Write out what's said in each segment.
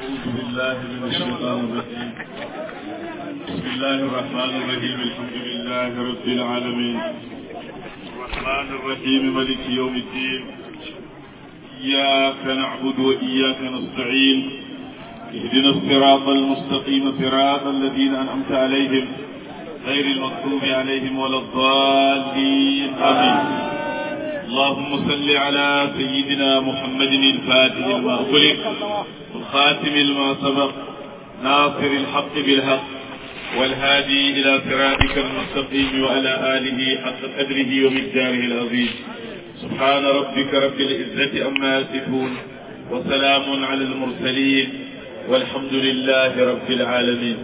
أعوذ بالله من الشيطان الرجيم بسم الله الرحمن الرحيم الحمد لله رب العالمين الرحمن الرحيم ملك يوم الدين إياك نعبد وإياك نستعين اهدنا الصراط المستقيم صراط الذين أنعمت عليهم غير المغضوب عليهم ولا الضالين آمين اللهم صل على سيدنا محمد الفاتح لما أغلق والخاتم لما سبق ناصر الحق بالحق والهادي إلى صراطك المستقيم وعلى آله حق قدره ومقداره العظيم سبحان ربك رب العزة أما يصفون وسلام على المرسلين والحمد لله رب العالمين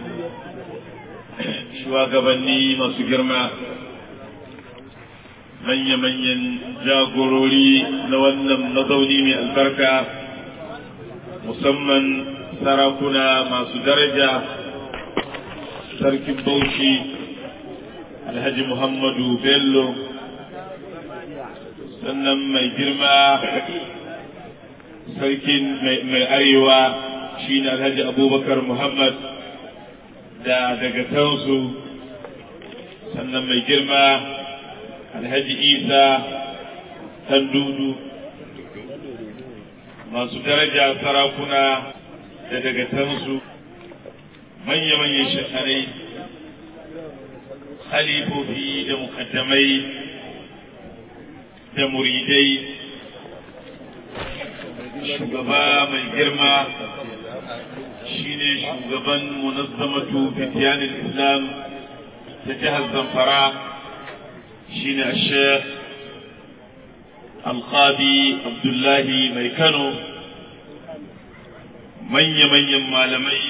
shugabanni masu girma manya-manyan jagorori na wannan mazauni mai albarka musamman sarakuna masu daraja sarkin bauchi alhaji muhammadu bello sannan mai girma sarkin mai arewa shine alhaji abubakar muhammad da daga tansu sannan mai girma alhaji isa tandudu masu daraja sarakuna da daga tansu manya-manyan shekarai halifofi da mukaddamai da muridai shugaba mai girma shine shugaban munazzamatu fitiyanin islam ta jihar zamfara shine sheikh alqadi abdullahi mai kano manya-manyan malamai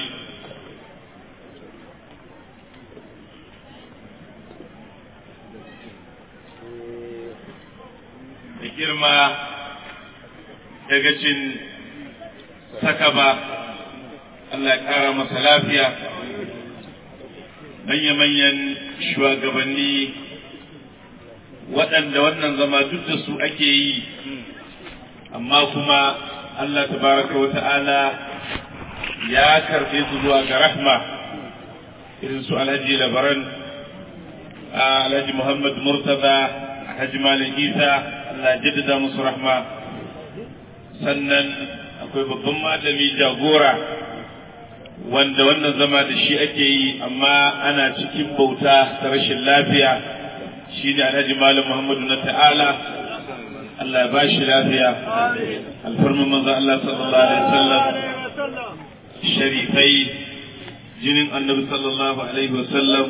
da girma daga cin sakaba Allah ya ƙara masa lafiya manya-manyan shugabanni waɗanda wannan zama duk da su ake yi amma kuma Allah tabaraka wa ta'ala ya karɓe su zuwa ga rahma irin su alhaji labaran alhaji muhammad murtaza alhaji malam isa Allah jaddada musu rahma sannan akwai babban malami jagora wanda wannan zama da shi ake yi amma ana cikin bauta ta rashin lafiya shi ne alhaji malam muhammadu na ta'ala Allah ya bashi lafiya alfarmin manzo Allah sallallahu alaihi wasallam sharifai jinin annabi sallallahu alaihi wasallam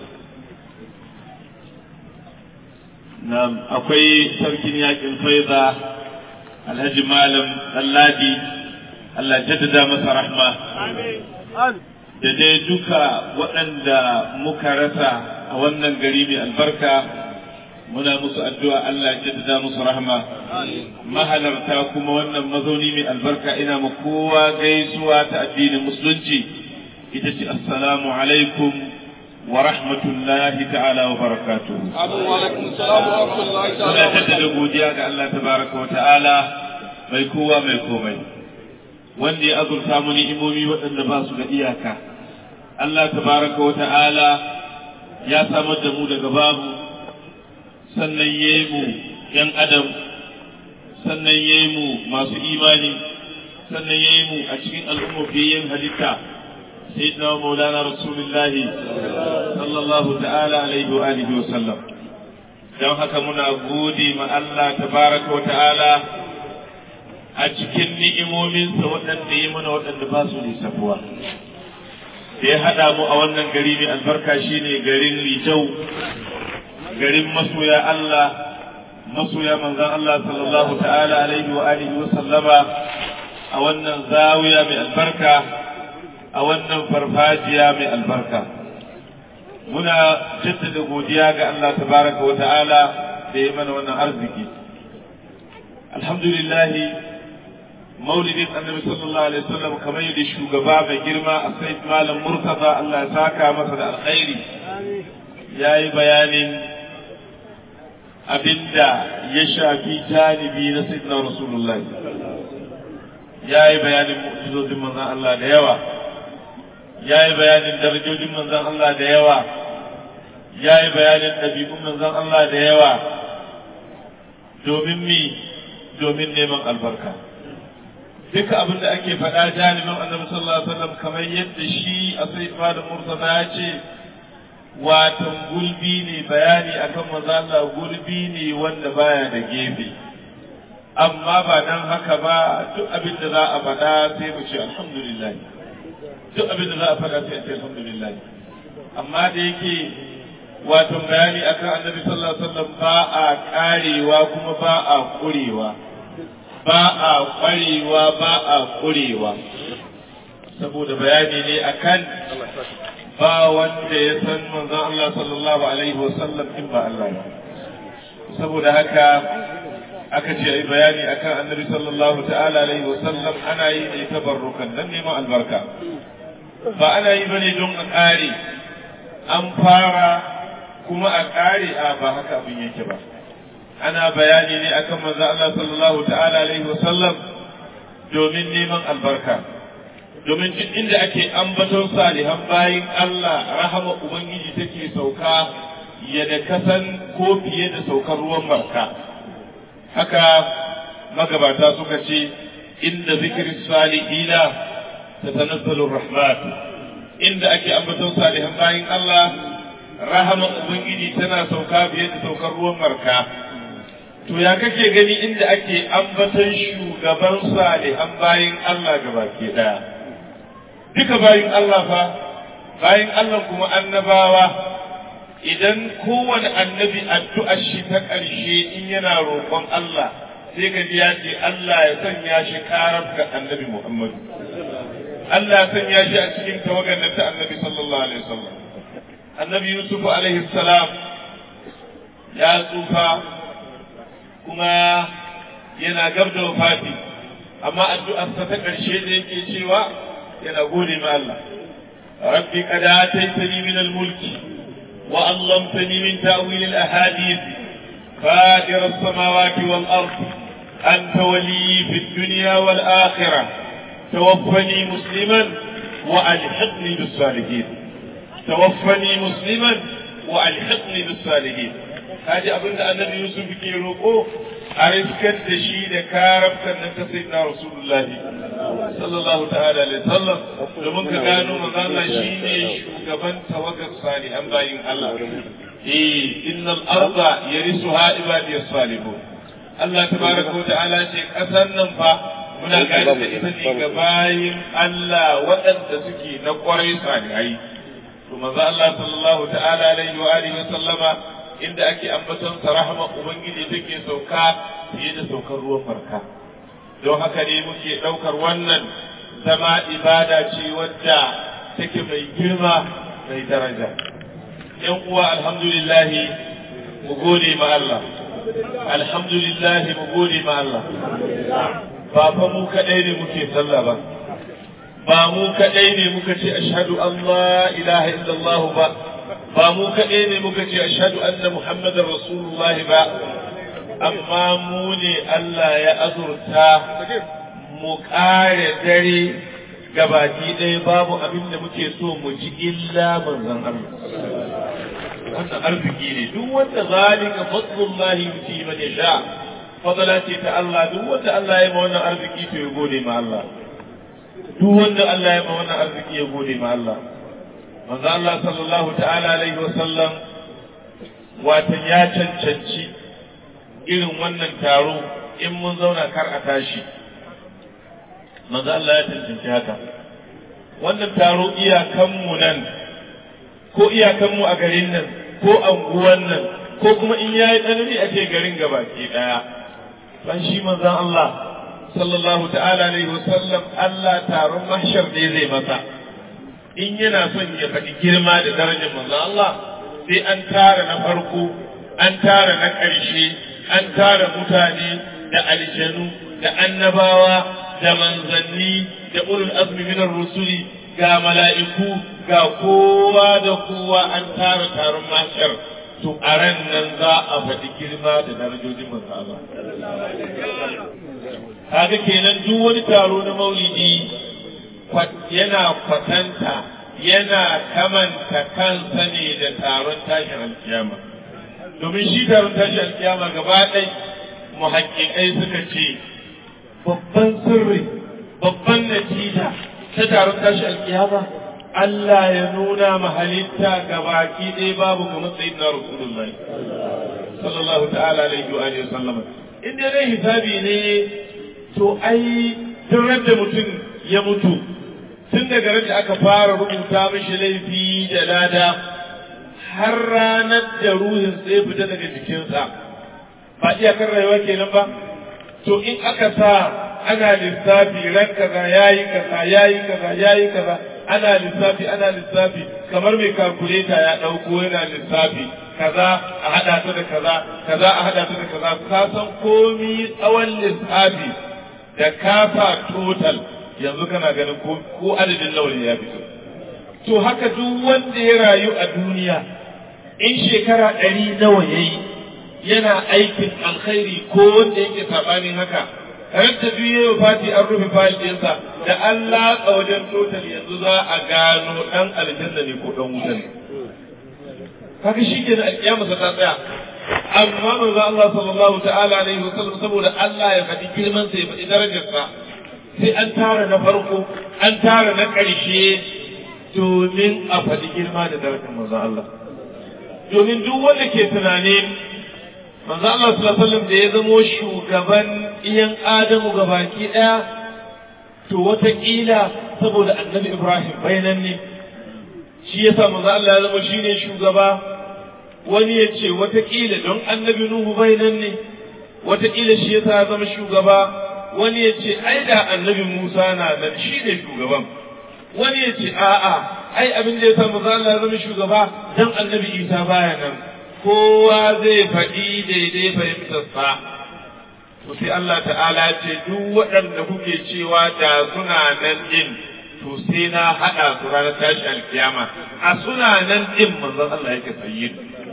Na'am akwai sarkin yakin faiza alhaji malam Alladi Allah jaddada masa rahma da dai duka waɗanda muka rasa a wannan gari mai albarka muna musu addu'a Allah jaddada musu rahma mahalarta kuma wannan mazauni mai albarka ina ma kowa gaisuwa ta addinin musulunci ita ce assalamu alaikum wa rahmatullahi ta'ala wa barakatuhu muna jaddada godiya ga Allah tabaraka wa ta'ala mai kowa mai komai wanda ya azurta mu ni'imomi waɗanda ba su da iyaka Allah tabaraka wa ta'ala ya samar da mu daga babu sannan ya yi mu ‘yan adam sannan ya yi mu masu imani sannan ya yi mu a cikin al'ummofiyyin halitta sai na maulana rasulullahi sallallahu ta'ala alaihi wa alihi wa sallam don haka muna gode ma Allah tabaraka wa ta'ala a cikin ni'imominsa waɗanda ya mana waɗanda ba su lissafuwa da ya haɗa mu a wannan gari mai albarka shine garin Rijau garin masoya Allah masoya manzan Allah sallallahu ta'ala alaihi wa alihi wa sallama a wannan zawiya mai albarka a wannan farfajiya mai albarka muna jaddada godiya ga Allah tabaraka wa ta'ala da ya mana wannan arziki alhamdulillah maulidin annabi sallallahu alaihi wasallam kamar yadda shugaba mai girma a sai malam murtaza Allah ya saka masa da alkhairi yayi bayanin abinda ya shafi janibi na sayyidina rasulullahi ya yi bayanin mu'jizozin manzon Allah da yawa ya yi bayanin darajojin manzon Allah da yawa ya yi bayanin ɗabi'un manzon Allah da yawa domin mi domin neman albarka duka abin da ake faɗa janibin annabi sallallahu alaihi wasallam kamar yadda shi a sai da mursala ya ce watan gulbi ne bayani akan manzo Allah gulbi ne wanda baya da gefe amma ba dan haka ba duk abin da za a faɗa sai mu ce alhamdulillah duk abin da za a faɗa sai a ce alhamdulillah amma da yake wato bayani akan annabi sallallahu alaihi wasallam ba a karewa kuma ba a kurewa ba a kwarewa ba a kurewa saboda bayani ne akan ba wanda ya san manzon Allah sallallahu alaihi wasallam in ba Allah ba saboda haka aka ce ai bayani akan annabi sallallahu ta'ala alaihi wasallam ana yi ne tabarrukan dan neman albarka ba ana yi bane don a kare an fara kuma a kare a ba haka abin yake ba ana bayani ne akan manzo Allah sallallahu ta'ala alaihi wasallam domin neman albarka domin duk inda ake ambaton salihan bayin Allah rahama ubangiji take sauka ya da kasan ko fiye da saukar ruwan barka haka magabata suka ce inda zikirin salihina ta tanazzalu rahmat inda ake ambaton salihan bayin Allah rahama ubangiji tana sauka fiye da saukar ruwan barka to ya kake gani inda ake ambaton shugaban salihan bayin Allah gabaki daya duka bayin Allah fa bayin Allah kuma annabawa idan kowane annabi addu'ar shi ta ƙarshe in yana roƙon Allah sai ka ji ya ce Allah ya sanya shi karar ga annabi Muhammad Allah ya sanya shi a cikin tawagar ta annabi sallallahu alaihi wasallam annabi Yusuf alaihi salam ya tsufa kuma yana gab da wafati amma addu'arsa ta ƙarshe da yake cewa yana gode ma Allah rabbi qad ataitani min al-mulki wa 'allamtani min ta'wil al-ahadith فاطر السماوات والأرض أنت ولي في الدنيا والآخرة توفني مسلما وألحقني بالصالحين توفني مسلما وألحقني بالصالحين هذه أبن النبي يوسف كي روكو أرسكت دشي كارب كان سيدنا رسول الله صلى الله تعالى عليه وسلم لمن كانوا مغانا شيني شوكبان توقف صالحا باين الله إيه إن الأرض يرثها عبادي الصالحون Allah tabaraka wa ta'ala ce kasan nan fa muna gani da ita ne ga bayin Allah waɗanda suke na ƙwarai salihai to manzo Allah sallallahu ta'ala alaihi wa alihi wa sallama inda ake ambaton sa rahama ubangiji take sauka fiye da saukar ruwan farka don haka ne muke ɗaukar wannan zama ibada ce wadda take mai girma mai daraja yan uwa alhamdulillahi mu gode ma Allah alhamdulillah mu gode ma Allah ba fa mu kadai ne muke sallah ba ba mu kadai ne muka ce ashhadu an la ilaha illallah ba ba mu kadai ne muka ce ashhadu anna muhammadar rasulullah ba amma mu ne Allah ya azurta mu kare dare gabaki ɗaya babu abin da muke so mu ji illa manzon Allah wannan arziki ne duk wanda zalika fadlullahi yuti man yasha fadala ce ta Allah duk wanda Allah ya ma wannan arziki to ya gode ma Allah duk wanda Allah ya ma wannan arziki ya gode ma Allah manzo Allah sallallahu ta'ala alaihi wa sallam wata ya cancanci irin wannan taro in mun zauna kar a tashi manzo Allah ya cancanci haka wannan taro iyakanmu nan ko iyakanmu a garin nan ko anguwan nan ko kuma in yayi tsanani a ce garin gaba ke daya ban shi manzon Allah sallallahu ta'ala alaihi wasallam Allah taron mahshar ne zai masa in yana son ya faɗi girma da darajar manzon Allah sai an tara na farko an tara na ƙarshe an tara mutane da aljanu da annabawa da manzanni da ulul azmi minar rusuli ga mala'iku ga kowa da kowa an tara taron mashar to a ran nan za a faɗi girma da darajojin manzo Allah kaga kenan duk wani taro na maulidi yana kwatanta yana kamanta kansa ne da taron tashin alkiyama domin shi taron tashin alkiyama gaba ɗai muhakkikai suka ce babban sirri babban natija ta taron tashin alkiyama Allah ya nuna ma halitta gabaki ɗaya babu ga matsayin na Rasulullahi sallallahu ta'ala alaihi wa alihi sallam in dai dai hisabi ne to ai tun da mutum ya mutu tun daga da aka fara rubuta mishi laifi da lada har ranar da ruhin sai fita daga jikinsa ba iyakar rayuwa kenan ba to in aka sa ana lissafi ran kaza yayi kaza yayi kaza yayi kaza ana lissafi ana lissafi kamar mai kalkuleta ya ɗauko yana lissafi kaza a haɗa ta da kaza kaza a haɗa ta da kaza ka san komi tsawon lissafi da kafa total yanzu kana ganin ko adadin nawa ya fito to haka duk wanda ya rayu a duniya in shekara ɗari nawa ya yi yana aikin alkhairi ko wanda yake saɓanin haka ran ta biyu ya fati an rufe fayil ɗinsa da Allah a wajen total yanzu za a gano ɗan aljanna ne ko ɗan wuta ne. Haka shi ke da alƙiyama ta tsaya. Amma manzo Allah sallallahu ta'ala alaihi wasallam saboda Allah ya faɗi girman sa ya faɗi darajarsa sai an tara na farko an tara na ƙarshe domin a faɗi girma da darajar manzo Allah. Domin duk wanda ke tunanin manzo Allah sallallahu alaihi wasallam da ya zamo shugaban iyan Adamu gabaki daya to wataƙila saboda annabi Ibrahim bayanan ne shi yasa manzo Allah ya zama shine shugaba wani ya ce wataƙila don annabi Nuhu bayanan ne wataƙila shi yasa ya zama shugaba wani ya ce ai da annabi Musa na nan shine shugaban wani ya ce a'a ai abin da yasa manzo Allah ya zama shugaba dan annabi Isa baya nan kowa zai faɗi daidai fahimtarsa. To sai Allah ta'ala ce duk waɗanda kuke cewa da suna nan ɗin to sai na haɗa su ranar tashi alkiyama a suna nan ɗin manzon Allah yake sayi.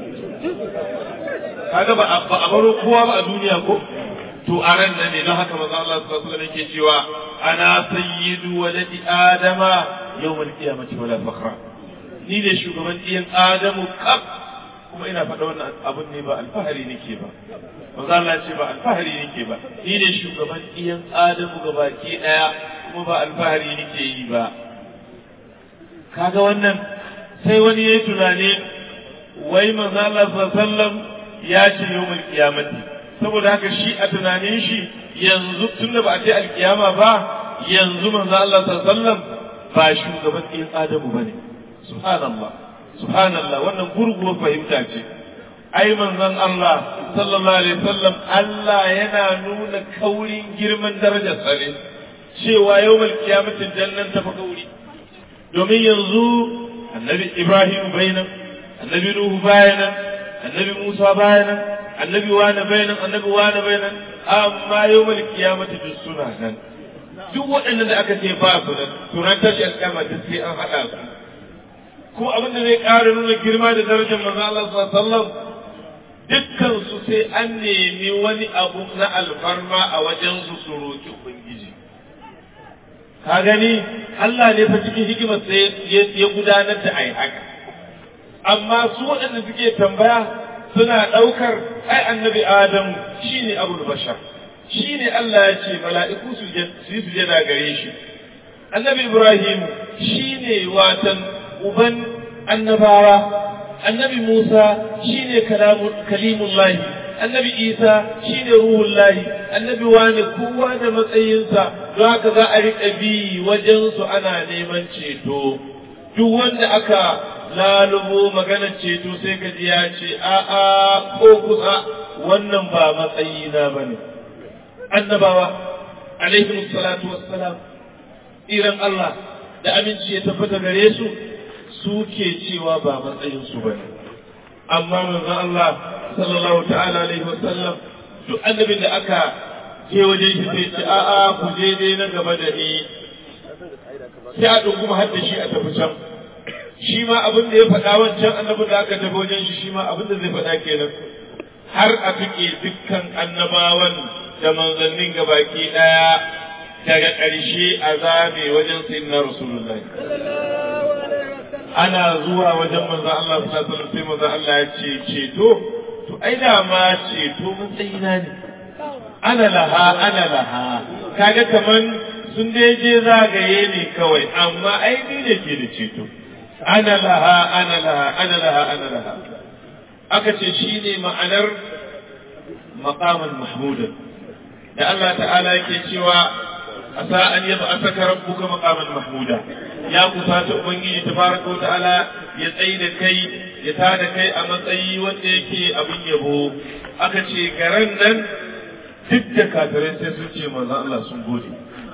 Kaga ba a baro kowa ba a duniya ko? To a ran nan ne don haka manzon Allah sallallahu alaihi yake cewa ana sayyidu waladi adama yawmal qiyamati wala fakhra. Ni ne shugaban ɗiyan Adamu kaf kuma ina faɗa wannan abun ne ba alfahari nake ba manzo Allah ce ba alfahari nake ba ni ne shugaban iyan adamu gabaki daya kuma ba alfahari nake yi ba kaga wannan sai wani yayi tunani wai manzo Allah sallallahu ya ce yawmul qiyamati saboda haka shi a tunanin shi yanzu tunda ba a ce alkiyama ba yanzu manzo Allah sallallahu ba shugaban iyan adamu bane subhanallah subhanallah wannan gurguwar fahimta ce ai manzon Allah sallallahu alaihi wasallam Allah yana nuna kaurin girman darajar sa ne cewa yawmal qiyamati jannan ta fa kauri domin yanzu annabi Ibrahim bainan annabi Nuhu bayanan annabi Musa bayanan annabi wani bayanan annabi wani bayanan amma yawmal qiyamati duk suna nan duk waɗannan da aka ce ba su nan to ran tashi alƙiyama duk sai an haɗa su kuma abin da zai ƙara nuna girma da darajar manzo Allah sallallahu dukkan su sai an nemi wani abu na alfarma a wajen su su roki ubangiji ka gani Allah ne fa cikin hikimar sai ya gudanar da ai haka amma su waɗanda suke tambaya suna ɗaukar ai annabi Adamu shine abul bashar shine Allah ya ce mala'iku su yi sujada gare shi annabi Ibrahim shine watan uban annabawa annabi Musa shine kalimullahi annabi Isa shine ruhullahi annabi wani kowa da matsayinsa don haka za a riƙa bi wajen su ana neman ceto duk wanda aka lalubo maganar ceto sai ka ji ya ce a'a ko kusa wannan ba matsayina bane annabawa alaihi salatu wassalam iran Allah da aminci ya tabbata gare su suke cewa ba matsayinsu ba ne amma manzon Allah sallallahu ta'ala alaihi wasallam duk annabin da aka je wajen shi sai ce a'a ku je dai na gaba da ni sai a dunguma har da shi a tafi can shi ma abin da ya faɗa wancan annabin da aka tafi wajen shi shi ma abin da zai faɗa kenan har a tuƙe dukkan annabawan da manzannin gabaki ɗaya daga ƙarshe a zabe wajen sayyidina rasulullahi ana zuwa wajen manzon Allah sallallahu alaihi wasallam sai manzon Allah ya ce ceto to ai da ma ceto matsayina ne ana laha ana laha kaga kaman sun dai je zagaye ne kawai amma ai ni ne ke da ceto ana laha ana laha ana laha ana laha aka ce shine ma'anar maqaman mahmudan da Allah ta'ala yake cewa asa an yaba asaka rabbuka maqaman mahmuda ya kusata ubangiji tabaraka wa ta'ala ya tsayi da kai ya tada kai a matsayi wanda yake abin yabo aka ce garan nan duk da kafirai sai sun ce manzo Allah sun gode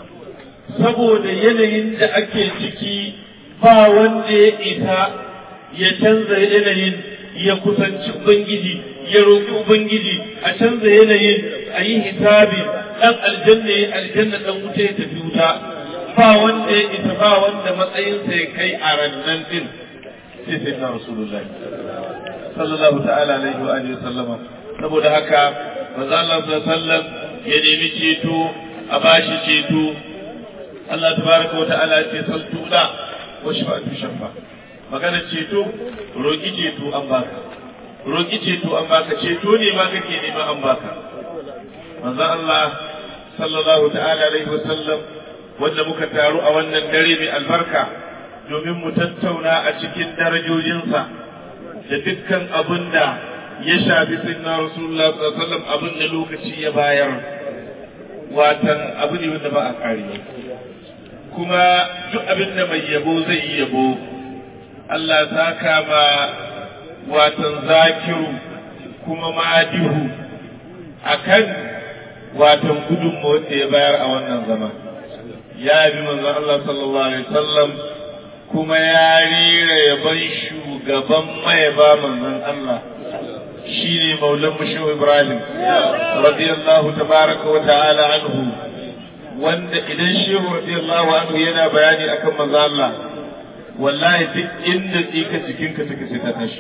saboda yanayin da ake ciki ba wanda ya isa ya canza yanayin ya kusanci ubangiji ya roƙi ubangiji a canza yanayin a yi hisabi dan aljanna ya aljanna dan wuta ya tafi wuta ba wanda ya isa ba wanda matsayinsa ya kai a rannan din sai sai na rasulullahi sallallahu ta'ala alaihi wa alihi sallama saboda haka manzo Allah sallallahu sallam ya nemi ceto a bashi ceto Allah tabaraka wa ta'ala ya ce saltu da wa shafa'atu shafa magana ceto roki ceto an baka roki ceto an baka ceto ne ma kake nema an baka manzo Allah sallallahu ta'ala alaihi wa sallam wanda muka taru a wannan dare mai albarka domin mu tattauna a cikin darajojinsa da dukkan abin da ya shafi sayyidina rasulullah sallallahu alaihi wasallam abin da lokaci ya bayar watan abu ne wanda ba a kare kuma duk abin da mai yabo zai yi yabo Allah saka ma watan zakiru kuma madihu akan watan gudunmawar da ya bayar a wannan zama ya bi manzon Allah sallallahu alaihi wasallam kuma ya rera yaban shugaban mayaba manzon Allah shine maulan mushu Ibrahim radiyallahu tabaraka wa ta'ala anhu wanda idan shehu radiyallahu anhu yana bayani akan manzon Allah wallahi duk inda tsika jikinka take sai ta tashi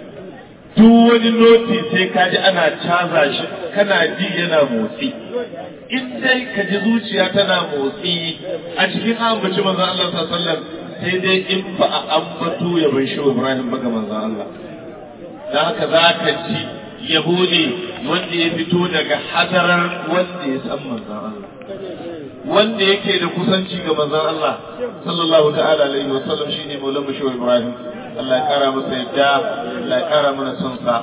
duk wani noti sai ka ji ana caza shi kana ji yana motsi in dai ka ji zuciya tana motsi a cikin ambaci manzon Allah sallallahu alaihi wasallam sai dai in ba a ambato ya bai shi Ibrahim ba ga manzon Allah da haka za ka ji yabo ne wanda ya fito daga hadarar wanda ya san manzon Allah wanda yake da kusanci ga manzon Allah sallallahu ta'ala alaihi wa sallam shine Maulana Bashir Ibrahim Allah ya kara masa yadda Allah ya kara mana son sa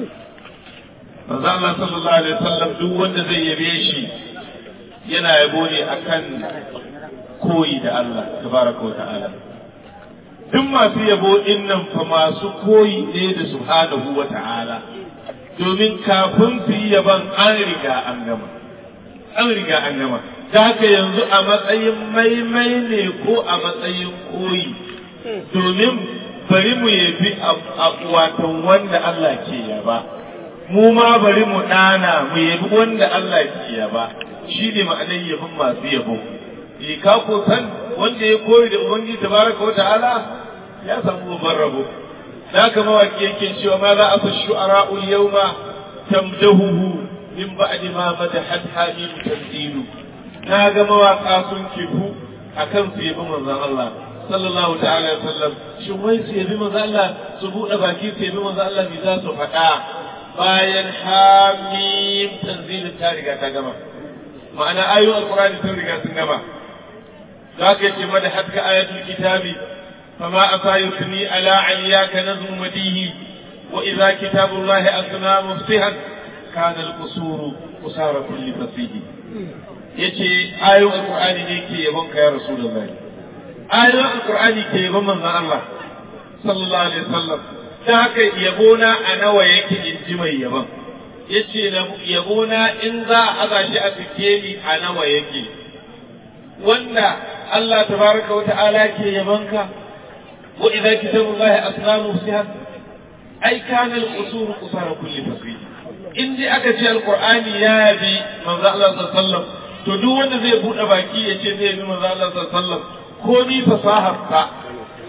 manzon Allah sallallahu alaihi wa sallam duk wanda zai yabe shi yana yabo ne akan koyi da Allah tabaraka wa ta'ala duk masu yabo din nan fa masu koyi ne da subhanahu wa ta'ala domin kafin su yi yaban an riga an gama an riga an gama da haka yanzu a matsayin maimai ne ko a matsayin koyi domin bari mu yabi watan wanda Allah ke yaba mu ma bari mu ɗana mu yabi wanda Allah ke yaba shi ne ma'anar yabin masu yabo e ka ko san wanda ya koyi da ubangiji tabaraka wa ta'ala ya samu babban rabo da haka mawaki yake cewa ma za a fa shu'ara'ul yawma tamdahuhu min ba'di ma madahat hamim tanzilu na ga mawaka sun kifu akan su yabi manzon Allah sallallahu ta'ala alaihi wasallam shin wai su yabi manzon Allah su bude baki su yabi manzon Allah me za su faɗa bayan hamim tanzilin ta riga ta gama ma'ana ayoyin alqur'ani sun riga sun gama zaka yace mada hatka ayatul kitabi فما أفا يثني على علياك نظم مديه وإذا كتاب الله أثنى مفصحا كان القصور قصار كل فصيح yace ayoyin alqur'ani ne ke yabon ka ya rasulullahi ayoyin alqur'ani ke yabon manzon Allah sallallahu alaihi wasallam ta haka yabona a nawa yake in ji mai yabon yace na yabona in za a aza shi a sikeli a nawa yake wanda Allah tabaraka wa ta'ala ke yabon ka wa idza kitabullahi asnamu sihat ai kana al-qusur qusara kulli fasih in dai aka ce alqur'ani ya bi manzo Allah sallallahu alaihi wasallam to duk wanda zai bude baki ya ce zai bi manzo Allah sallallahu alaihi wasallam ko ni fasahar ka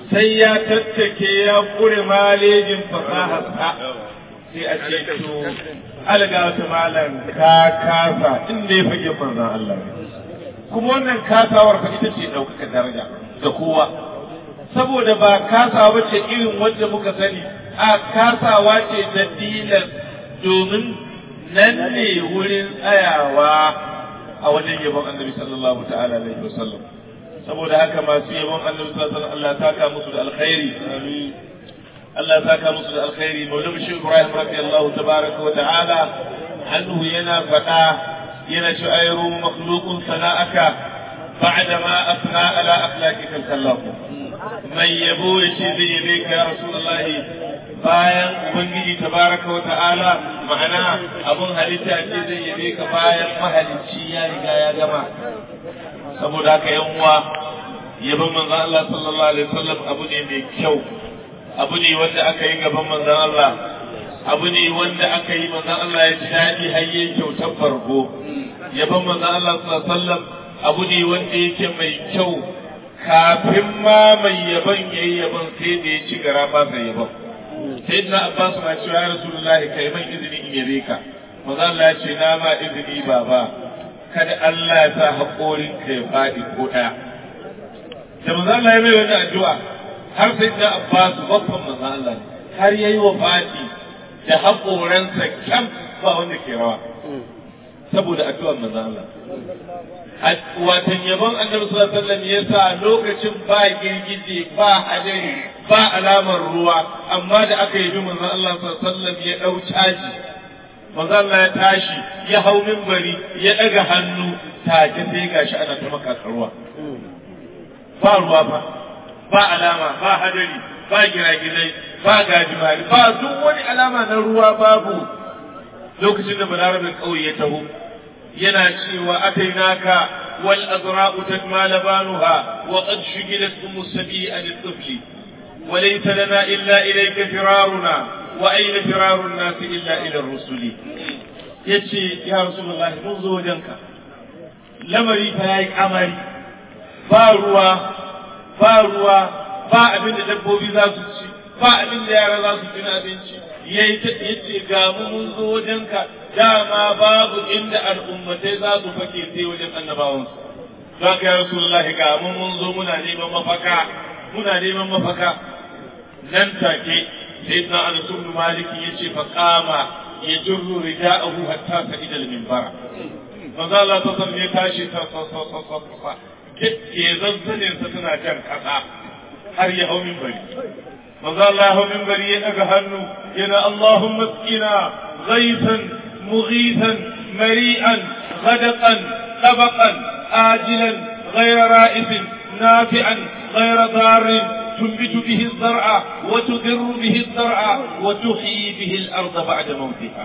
sai ya tattake ya kure malejin fasaharsa sai a ce to alga wata malam ka kasa inda ya fage manzon Allah ne kuma wannan kasawar fa ita ce ɗaukaka daraja ga kowa saboda ba kasawa ba ce irin wanda muka sani a kasawa ce da dilan domin nan ne wurin tsayawa a wajen yabon annabi sallallahu ta'ala alaihi wasallam saboda haka masu yabon annabi sallallahu alaihi wasallam Allah ta ka musu da alkhairi amin Allah ya saka musu da alkhairi maulana shi Ibrahim radiyallahu tabaraka wa ta'ala anhu yana faɗa yana ci ayru makhluqun sana'aka ba'da ma afna ala akhlaqika al-khallaq mai yabo yace zai yabe ka ya rasulullah bayan ubangiji tabaraka wa ta'ala ma'ana abun halitta ce zai yabe ka bayan mahalicci ya riga ya gama saboda haka yan uwa yabon manzo Allah sallallahu alaihi wasallam abu ne mai kyau abu ne wanda aka yi gaban manzon Allah abu ne wanda aka yi manzon Allah ya ji daɗi har yayi kyautar farko yaban manzon Allah sallallahu alaihi wasallam abu ne wanda yake mai kyau kafin ma mai yaban yayi yaban sai da ya ci gara ba sai yaban sai na Abbas ma cewa ya Rasulullahi kai man izini in yabe ka manzon Allah ya ce na ma izini baba kada Allah ya sa haƙorin ka ya faɗi ko ɗaya da manzon Allah ya mai wani addu'a har sai da Abbas babban manzo Allah har yayi wa fati da haƙoransa kyam ba wanda ke rawa saboda addu'ar manzo Allah watan yabon annabi sallallahu alaihi wasallam yasa lokacin ba girgije ba hadari ba alamar ruwa amma da aka yi manzo Allah sallallahu alaihi wasallam ya dau caji manzo Allah ya tashi ya hau minbari ya daga hannu take sai gashi ana ta maka ruwa ba ruwa ba ba alama ba hadari ba giragizai ba gajimari ba duk wani alama na ruwa babu lokacin da balarabin ƙauye ya taho yana cewa atainaka wal azra'u tajma labanuha wa qad shugilat ummu sabi'a lit-tifli wa laysa lana illa ilayka firaruna wa ayna firaru an-nas illa ila ar-rusuli yace ya rasulullahi mun zo wajenka lamari fa yayi kamari ba ruwa ba ruwa ba abin da dabbobi za su ci ba abin da yara za su ci na abinci yayi ta yace ga mu mun zo wajenka dama babu inda al'ummatai za su fake sai wajen annabawan su za ka ya rasulullah ga mu mun zo muna neman mafaka muna neman mafaka nan take sayyidina anas ibn malik yace fa qama yajurru rida'ahu hatta sa'ida al-minbara manzo Allah ta san ya tashi ta sa sa sa sa ke zazzanin sa tana jan kasa har ya hau minbari manzo Allah ya hau minbari ya daga hannu yana Allahumma skina ghaisan mughisan mari'an ghadaqan tabaqan ajilan ghayra ra'isin nafi'an ghayra darrin تنبت به الزرع وتذر به الزرع وتحيي به الأرض بعد موتها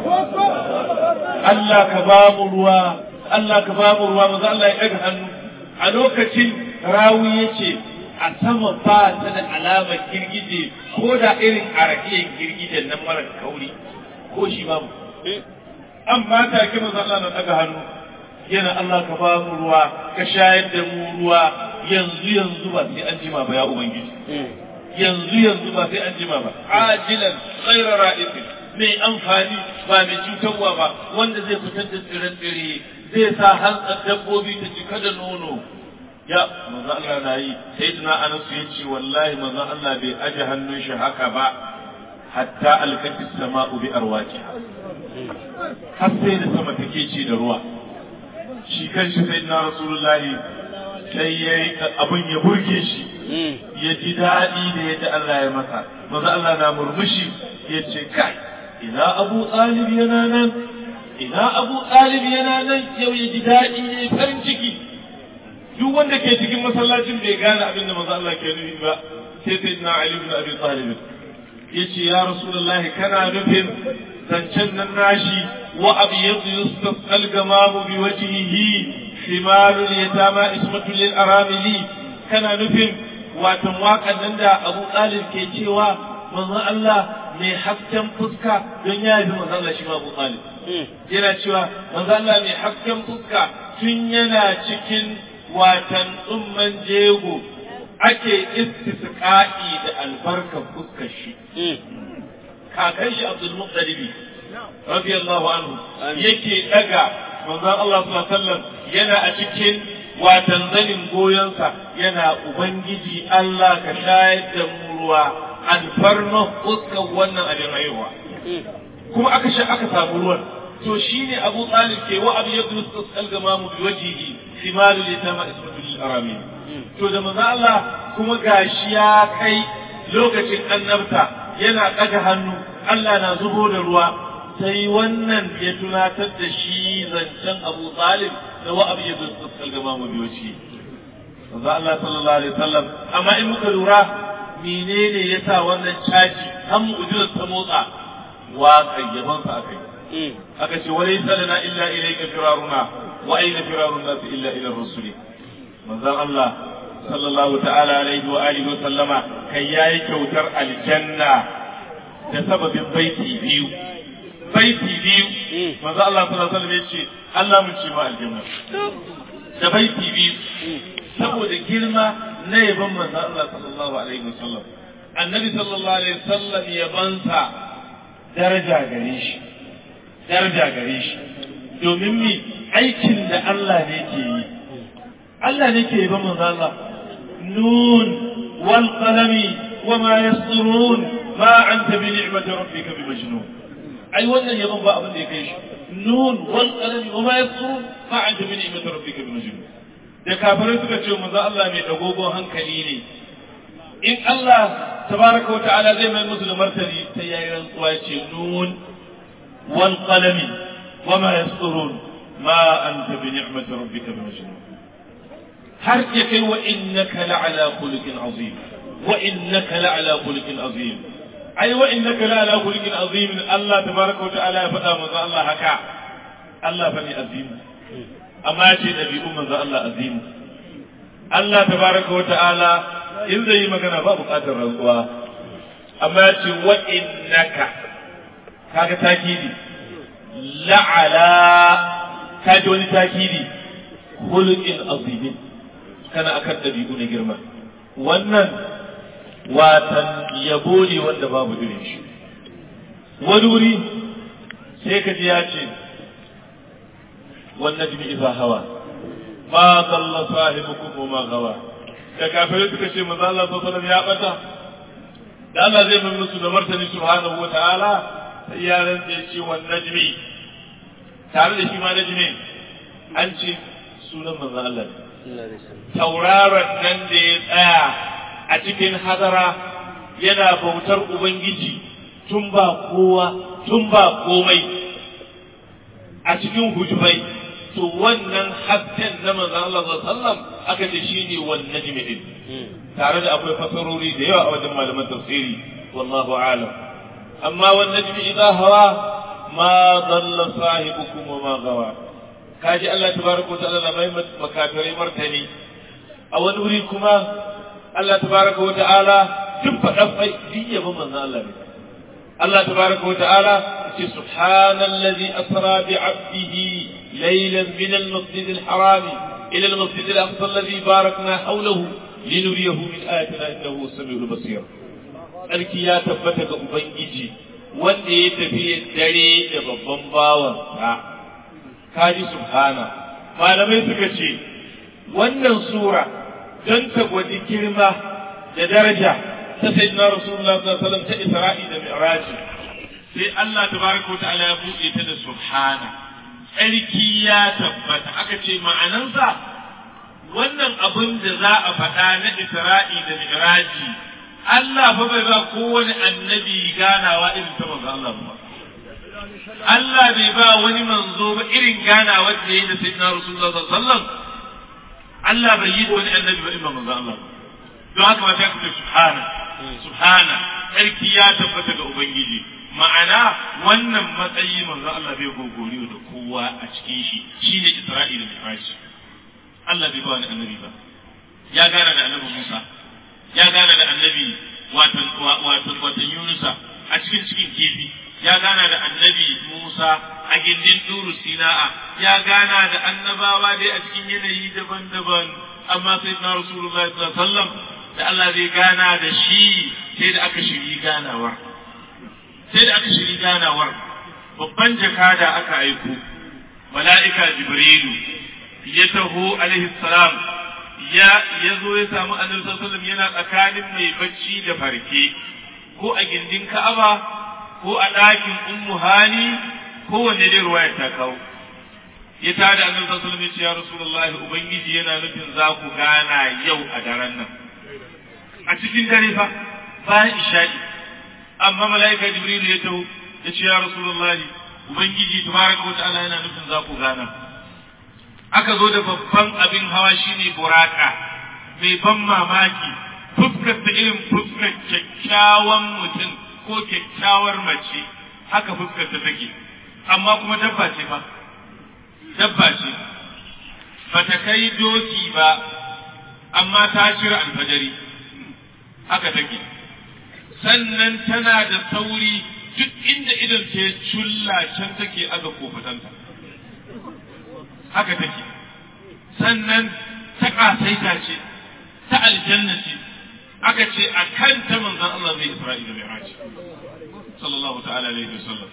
Allah ka ba mu ruwa Allah ka ba mu ruwa maza Allah ya ɗaga hannu a lokacin rawi ya ce a sama ba ta da alamar girgije ko da irin arakiyar girgijen nan mara kauri ko shi ba mu amma take maza Allah na ɗaga hannu yana Allah ka ba mu ruwa ka shayar da mu ruwa yanzu yanzu ba sai an jima ba ya ubangiji yanzu yanzu ba sai an jima ba ajilan ghayra ra'ifin mai amfani ba mai cutarwa ba wanda zai fitar da tsire-tsire zai sa hantsar dabbobi ta cika da nono ya manzo Allah na yi sai tuna Anas ya ce wallahi manzo Allah bai aje hannun shi haka ba hatta alkati sama'u bi arwajiha har sai da sama take ci da ruwa shi kanshi sayyidina rasulullahi sai yayi abin ya burge shi ya ji daɗi da yadda Allah ya masa manzo Allah na murmushi ya ce kai ina abu ɗalib yana nan ina abu ɗalib yana nan yau ya ji daɗi ya farin ciki duk wanda ke cikin masallacin bai gane abin da manzo Allah ke nufi ba sai sai na Ali ibn Abi Talib yace ya Rasulullahi kana nufin zancen nan nashi wa abyadu yustasqal gamamu bi wajhihi shimalul yatama ismatul lil aramili kana nufin watan waƙan nan da Abu Talib ke cewa manzo Allah mai hasken fuska don ya yi manzo Allah shi ma Abu Talib yana cewa manzo Allah mai hasken fuska tun yana cikin watan tsumman jego ake istisqa'i da albarkar fuskar shi kakan shi Abdul Muttalibi radiyallahu anhu yake daga manzon Allah sallallahu alaihi wasallam yana a cikin watan zanin goyonsa yana ubangiji Allah ka shayar da mu ruwa alfarma fuskar wannan abin haihuwa kuma aka sha aka samu ruwan to shine Abu Talib ke wa abu yadda tasal gamamu bi wajhihi simalu litama ismatul aramin to da manzo Allah kuma gashi ya kai lokacin annabta yana ɗaga hannu Allah na zubo da ruwa sai wannan ya tunatar da shi zancen Abu Talib da wa abu yadda tasal gamamu bi wajhihi manzo Allah sallallahu alaihi wasallam amma in muka lura menene yasa wannan caji har mu'jizar ta motsa waƙar yabansa aka yi aka ce wani lana illa ilayka firaruna wa aina firarun nasu illa ila rusuli manzon Allah sallallahu ta'ala alaihi wa alihi wa sallama kai yayi kyautar aljanna da sababin baiti biyu baiti biyu manzon Allah sallallahu alaihi wa sallam yace Allah mun ce ma aljanna da baiti biyu saboda girma na yaban manzon Allah sallallahu alaihi wa sallam annabi sallallahu alaihi wa sallam yabansa daraja gare shi daraja gare shi domin mi aikin da Allah ne ke yi Allah ne ke yi ba manzo Allah nun wal qalami wa ma yasturun ma anta bi ni'mati rabbika bi majnun ai wannan yabon ba abin da ya kai shi nun wal qalami wa ma yasturun ma anta bi ni'mati rabbika bi majnun da kafirai suka ce manzo Allah mai dagogon hankali ne in Allah tabaraka wa ta'ala zai mai musu da martani sai yayi rantsuwa ce nun والقلم وما يسطرون ما أنت بنعمة ربك بمجنون هرتك وإنك لعلى خلق عظيم وإنك لعلى خلق عظيم أي وإنك لعلى خلق عظيم الله تبارك وتعالى فدا من الله هكا الله فني عظيم أما يأتي نبي أم الله عظيم الله تبارك وتعالى إن زي ما كان باب قادر رزقها أما يأتي وإنك kaga takidi la'ala kaji wani takidi khuluqin azimin kana akan dabi'u na girma wannan watan yabo ne wanda babu irin shi wani wuri sai ka ji ya ce wannan jimi iza hawa ma dalla sahibukum wa ma gawa da kafirai suka ce manzo Allah sallallahu alaihi wasallam ya bata da Allah zai mai musu da martani subhanahu wa ta'ala sai ya rantse ce wan najmi tare da shi ma najmi an ce sunan manzon Allah tauraron nan da ya tsaya a cikin hadara yana bautar ubangiji tun ba kowa tun ba komai a cikin hujubai to wannan hasken na manzon Allah sallallahu aka ce shine wan najmi din tare da akwai fasarori da yawa a wajen malaman tafsiri wallahu a'lam أما والنجم إذا هوى ما ضل صاحبكم وما غوى كاجي الله تبارك وتعالى لما مكافر مرتني أو نريكما الله تبارك وتعالى تبقى أفعي دي من الله الله تبارك وتعالى سبحان الذي أسرى بعبده ليلا من المسجد الحرام إلى المسجد الأقصى الذي باركنا حوله لنريه من آياتنا إنه السميع البصير tsarki ya tabbata ga Ubangiji wanda ya tafi dare da babban bawansa, kaji subhana. Malamai suka ce, wannan sura don ta gwadi girma da daraja ta sayyidina Rasulullah sallallahu ta Isra'i da Mi'raji. Sai Allah tabaraka ta'ala ya buɗe ta da subhana. Tsarki ya tabbata aka ce ma'anansa wannan abin da za a faɗa na Isra'i da Mi'raji Allah fa bai ba kowane annabi ganawa irin ta manzo Allah ba. Allah bai ba wani manzo ba irin ganawa da yayi da sayyidina Rasulullah sallallahu alaihi wasallam. Allah bai yi da wani annabi ba irin manzo Allah. Don haka ma sai ku ce subhana subhana sarki ya tabbata ga ubangiji ma'ana wannan matsayi manzo Allah bai gogoriyo da kowa a cikin shi shine Isra'ila da Mi'raj. Allah bai ba wani annabi ba. Ya gana da annabi Musa ya gana da annabi watan watan Yunusa a cikin cikin kifi ya gana da annabi Musa a gindin Duru Sina'a ya gana da annabawa dai a cikin yanayi daban-daban amma sai na Rasulullahi sallallahu alaihi wasallam da Allah zai gana da shi sai da aka shiri ganawar sai da aka shiri ganawar babban jakada aka aiko mala'ika jibrilu ya taho alaihi salam ya ya zo ya samu annabi sallallahu alaihi yana tsakanin mai bacci da farke ko a gindin ka'aba ko a ɗakin ummu hani ko wanne dai ruwaya ta kawo ya tada annabi sallallahu alaihi wasallam ya rasulullahi ubangiji yana nufin za ku gana yau a daren nan a cikin dare fa bayan isha'i amma mala'ika jibril ya taho ya ce ya rasulullahi ubangiji tabaraka wa ta'ala yana nufin za ku gana aka zo da babban abin hawa shine buraka mai ban mamaki fuskar ta irin fuskar kyakkyawan mutum ko kyakkyawar mace haka fuskar ta take amma kuma dabba ce fa dabba ce bata kai doki ba amma ta cire alfajari haka take sannan tana da sauri duk inda idan ta culla can take aga kofatanta haka take sannan ta ƙasaita ce ta aljanna ce aka ce a kan ta manzan Allah zai Isra'ila mai raci sallallahu ta'ala alaihi wasallam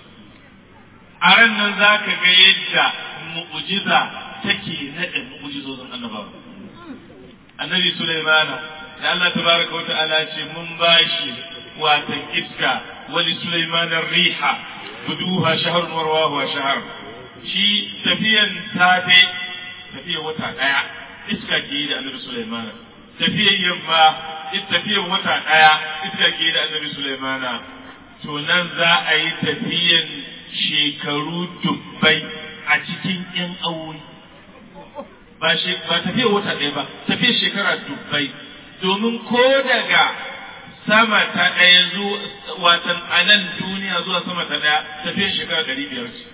a ran nan za ka ga yadda mu'ujiza take naɗe mu'ujizozin annabawa annabi Sulaimana da Allah tabaraka wa ta'ala ce mun bashi watan iska wali Sulaiman riha buduha shahrun warwahu shahr shi tafiyan safe tafiyan wata daya iska ke da annabi Sulaiman tafiyan yamma tafiyan wata daya iska ke da annabi Sulaiman to nan za a yi tafiyan shekaru dubbai a cikin yan aure ba tafiyan wata ɗaya ba tafiyan shekara dubbai domin ko daga sama ta ɗaya zuwa watan a nan duniya zuwa sama ta ɗaya tafiyar shekara ɗari biyar ce.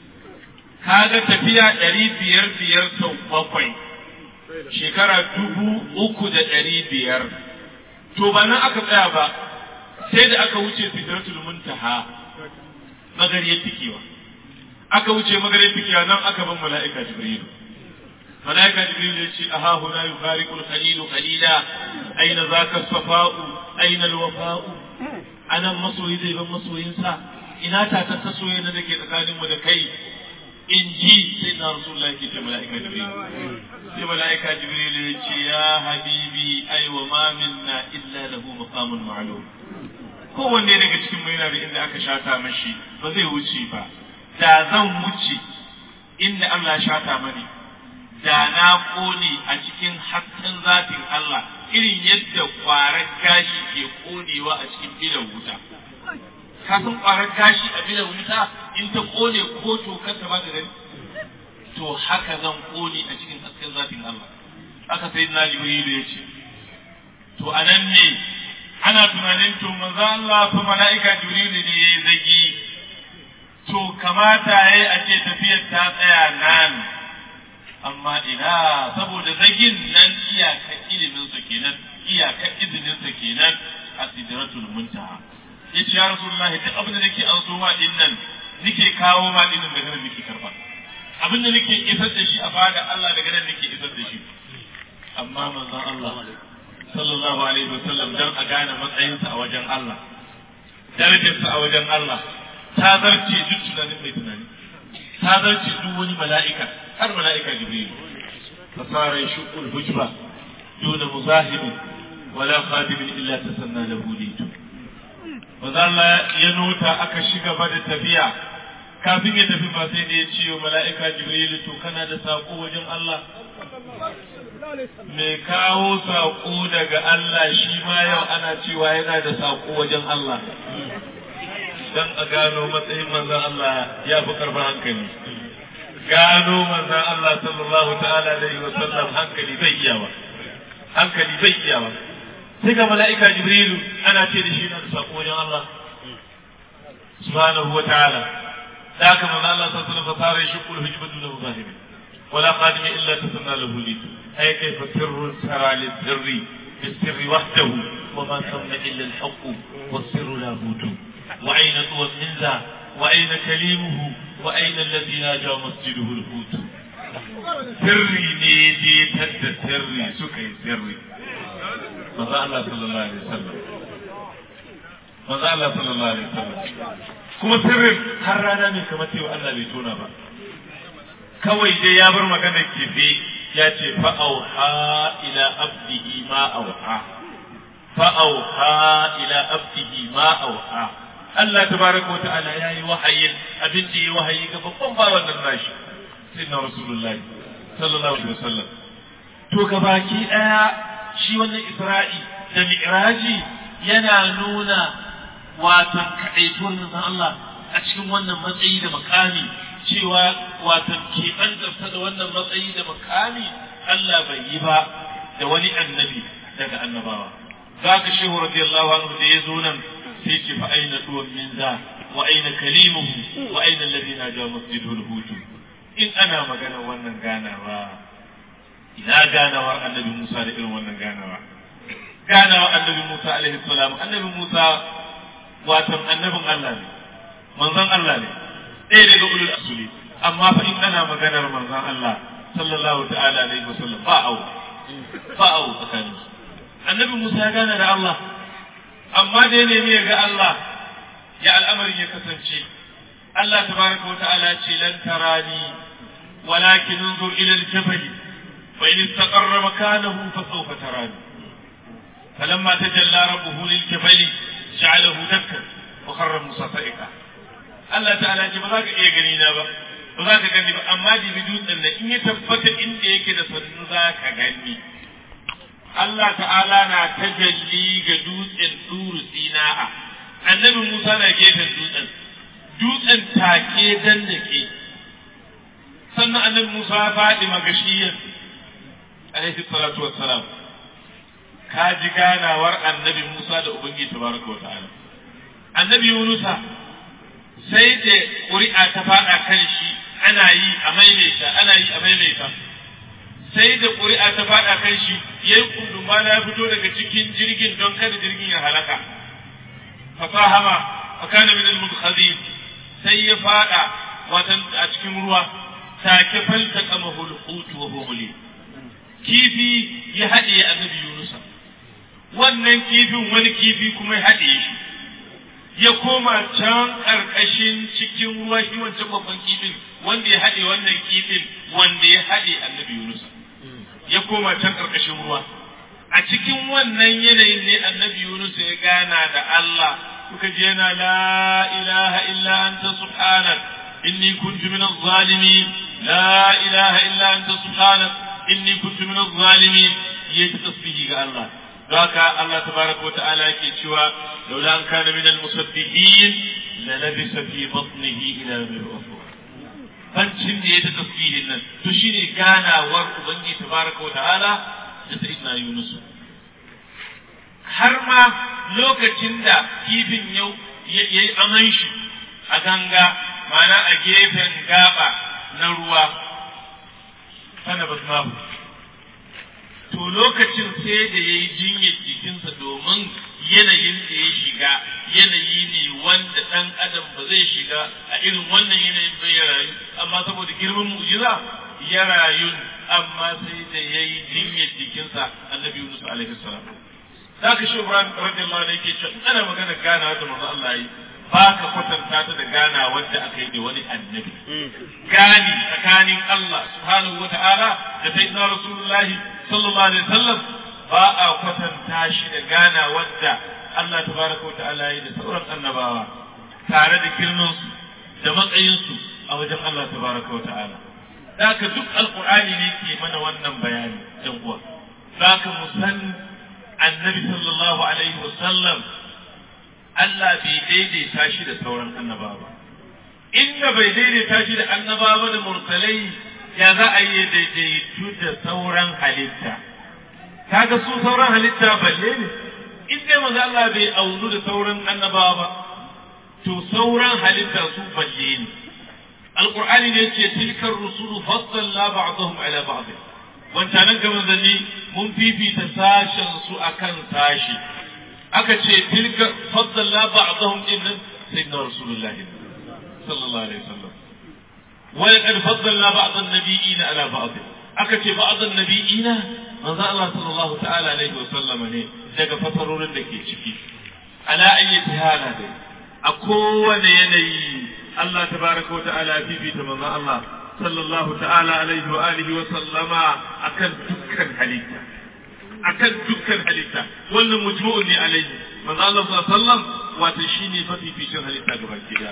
Kaga tafiya ɗari biyar biyar sau bakwai shekara dubu uku da ɗari biyar. To ba nan aka tsaya ba sai da aka wuce sidratul muntaha magariyar tikewa. Aka wuce magariyar tikewa nan aka ban mala'ika Jibrilu. ملائكة جبريل يقول أها هنا يفارق الخليل خليلا أين ذاك الصفاء أين الوفاء أنا مصوي ذي بمصوي إنسا إنا تتسوي ندك تكالم ودكي إن جي سيدنا رسول الله كي ملائكة جبريل في ملائكة جبريل يقول يا حبيبي أي وما منا إلا له مقام معلوم kowanne daga cikin mu yana da inda aka shata mashi ba zai wuce ba da zan wuce inda Allah shata mani da na kone a cikin hasken zatin Allah irin yadda ƙwarar gashi ke konewa a cikin bilan wuta. Ka san ƙwarar gashi a bilan wuta in ta kone ko tokar ta ba da gani? To haka zan kone a cikin hasken zatin Allah. Aka sai na Jibrilu ya ce. To a nan ne ana tunanin to manzo Allah fa mala'ika Jibrilu ne ya yi zagi. To kamata ya yi a ce tafiyar ta tsaya nan. amma ina saboda zagin nan iyaka iliminsa kenan iyaka izininsa kenan a sidratul muntaha yace ya rasulullah duk abin da nake an so ma din nan nake kawo ma din nan daga nan nake karba abin da nake isar da shi a fada Allah daga nan nake isar da shi amma manzon Allah sallallahu alaihi wasallam dan a gane matsayinsa a wajen Allah darajarsa a wajen Allah ta zarce duk tunanin mai tunani ta zarce duk wani mala'ika har mala'ika jibril fasara yashqu al-hujba duna muzahib wala khadim illa tasanna lahu litu wanda Allah ya nota aka shiga ba da tafiya kafin ya tafi ba sai da ya ce wa mala'ika jibril to kana da sako wajen Allah mai kawo sako daga Allah shi ma yau ana cewa yana da sako wajen Allah dan a gano matsayin manzon Allah ya fi karfin hankali gano manzon Allah sallallahu ta'ala alaihi wa sallam hankali bai iya ba hankali bai iya ba sai ga mala'ika jibrilu ana ce da shi na da sako wajen Allah subhanahu wa ta'ala da haka manzon Allah sallallahu alaihi wa sallam fara shi kullu hujbatu lahu zahiri ولا قادم إلا تسنى له ليت أي كيف سر سرى للسر بالسر وحده وما ثم إلا الحق والسر لاهوت وأين طوى من ذا وأين كليمه وأين الذي ناجى مسجده الهوت سري نيدي تد سري سكي سري manzo Allah sallallahu alaihi wasallam manzo Allah sallallahu alaihi wasallam kuma sirrin har rana ne kamar cewa Allah bai tona ba kawai dai ya bar magana kifi ya ce fa auha ila abdihi ma auha fa auha ila abdihi ma auha Allah tabaraka wa ta'ala yayi wahayin abin da yayi wahayi ga babban bawan nan nashi sayyidina rasulullahi sallallahu alaihi wasallam to gabaki daya shi wannan Isra'i da Mi'raji yana nuna watan kaɗaituwar manzon Allah a cikin wannan matsayi da makami cewa watan keɓantarsa da wannan matsayi da makami Allah bai yi ba da wani annabi daga annabawa za ka shehu radiyallahu anhu da ya zo nan sai ce fa aina tuwan min za wa aina kalimuhu wa aina alladhina ja masjidul hutu in ana magana wannan ganawa ina ganawar annabi Musa da irin wannan ganawa ganawar annabi Musa alaihi salam annabi Musa watan annabin Allah ne manzon Allah ne ɗaya daga ulul asuli amma fa in ana maganar manzon Allah sallallahu ta'ala alaihi wasallam ba au ba au tsakanin annabi Musa ya gana da Allah amma da ya nemi ya ga Allah ya al'amarin ya kasance Allah tabaraka wa ta'ala ce lan tarani walakin انظر ila al-jabal fa in istaqarra makanahu fa sawfa tarani فلما تجلى ربه للجبل جعله دكا وخر موسى صائقا Allah ta'ala ce ba za ka iya gani na ba ba za ka gani ba amma dibi dutsen nan in ya tabbata inda yake da sannu za ka gani Allah ta'ala na tajalli ga dutsen turu sina'a annabi Musa na gefen dutsen dutsen take dan da ke sannan annabi Musa ya faɗi magashiyar alaihi salatu wassalam ka ji ganawar annabi Musa da Ubangiji tabaraka wa ta'ala annabi Yunusa sai da ƙuri'a ta faɗa kan shi ana yi a maimaita ana yi a maimaita sai da ƙuri'a ta faɗa kan shi ya yi kundumba ya fito daga cikin jirgin don kada jirgin ya halaka fasahama fa kana min al sai ya faɗa watan a cikin ruwa take falta kama hulqut wa humuli kifi ya haɗe annabi Yunusa wannan kifin wani kifi kuma ya haɗe shi ya koma can ƙarƙashin cikin ruwa shi wancan babban kifin wanda ya haɗe wannan kifin wanda ya haɗe annabi Yunus ya koma can ƙarƙashin ruwa a cikin wannan yanayin ne annabi Yunus ya gana da Allah kuka je yana la ilaha illa anta subhanak inni kuntu min zalimin la ilaha illa anta subhanak inni kuntu min zalimin yayi tasbihi ga Allah ذاك الله تبارك وتعالى كيشوا لولا أن كان من المسبحين للبس في بطنه إلى يوم الأخرى fancin da ya ta tasbihin nan to shine ganawar ubangi tabaraka wa ta'ala da sayyidina Yunus har ma lokacin da kifin yau yayi aman shi a ganga mana a gefen gaba na ruwa sana basmahu to lokacin sai da ya yi jinyar jikinsa domin yanayin da ya shiga yanayi ne wanda ɗan adam ba zai shiga a irin wannan yanayin bai ya rayu amma saboda girman mu'jiza ya rayu amma sai da ya yi jinyar jikinsa annabi Yunus alaihi salam za ka shi Ibrahim radiyallahu anhu yake cewa ana magana gana da manzo Allah yi ba ka kwatanta ta da gana wanda aka yi da wani annabi gani tsakanin Allah subhanahu wa ta'ala da sayyidina rasulullahi sallallahu alaihi wasallam ba a kwatanta shi da gana wadda Allah tabaraka wa ta'ala yi da sauran annabawa tare da girmansu da matsayinsu a wajen Allah tabaraka wa ta'ala Daka duk alkur'ani ne ke mana wannan bayani ɗan uwa Daka mu san annabi sallallahu alaihi wasallam Allah bai daidaita shi da sauran annabawa ba inda bai daidaita shi da annabawa da mursalai ya za a yi daidaitu da sauran halitta kaga su sauran halitta balle ne in dai manzo Allah bai aunu da sauran annabawa ba to sauran halitta su balle ne alqur'ani ne ce tilkar rusulu faddalna ba'dahum ala ba'd wancanan ga manzanni mun fifita sashen su akan sashi aka ce tilka faddalna ba'dahum dinnan sayyidina rasulullahi sallallahu alaihi wasallam ولقد فضلنا بعض النبيين على بعض aka ce ba'adun nabi'ina manzo Allah sallallahu ta'ala alaihi wa sallam ne daga fasarorin da ke ciki ala ayyati hala dai a kowane yanayi Allah tabaraka wa ta'ala fifita manzon Allah sallallahu ta'ala alaihi wa alihi wa sallama akan dukkan halitta akan dukkan halitta wannan mujmu'un ne alaihi manzon Allah sallallahu alaihi wa sallam wato shine mafificin halitta gaba ɗaya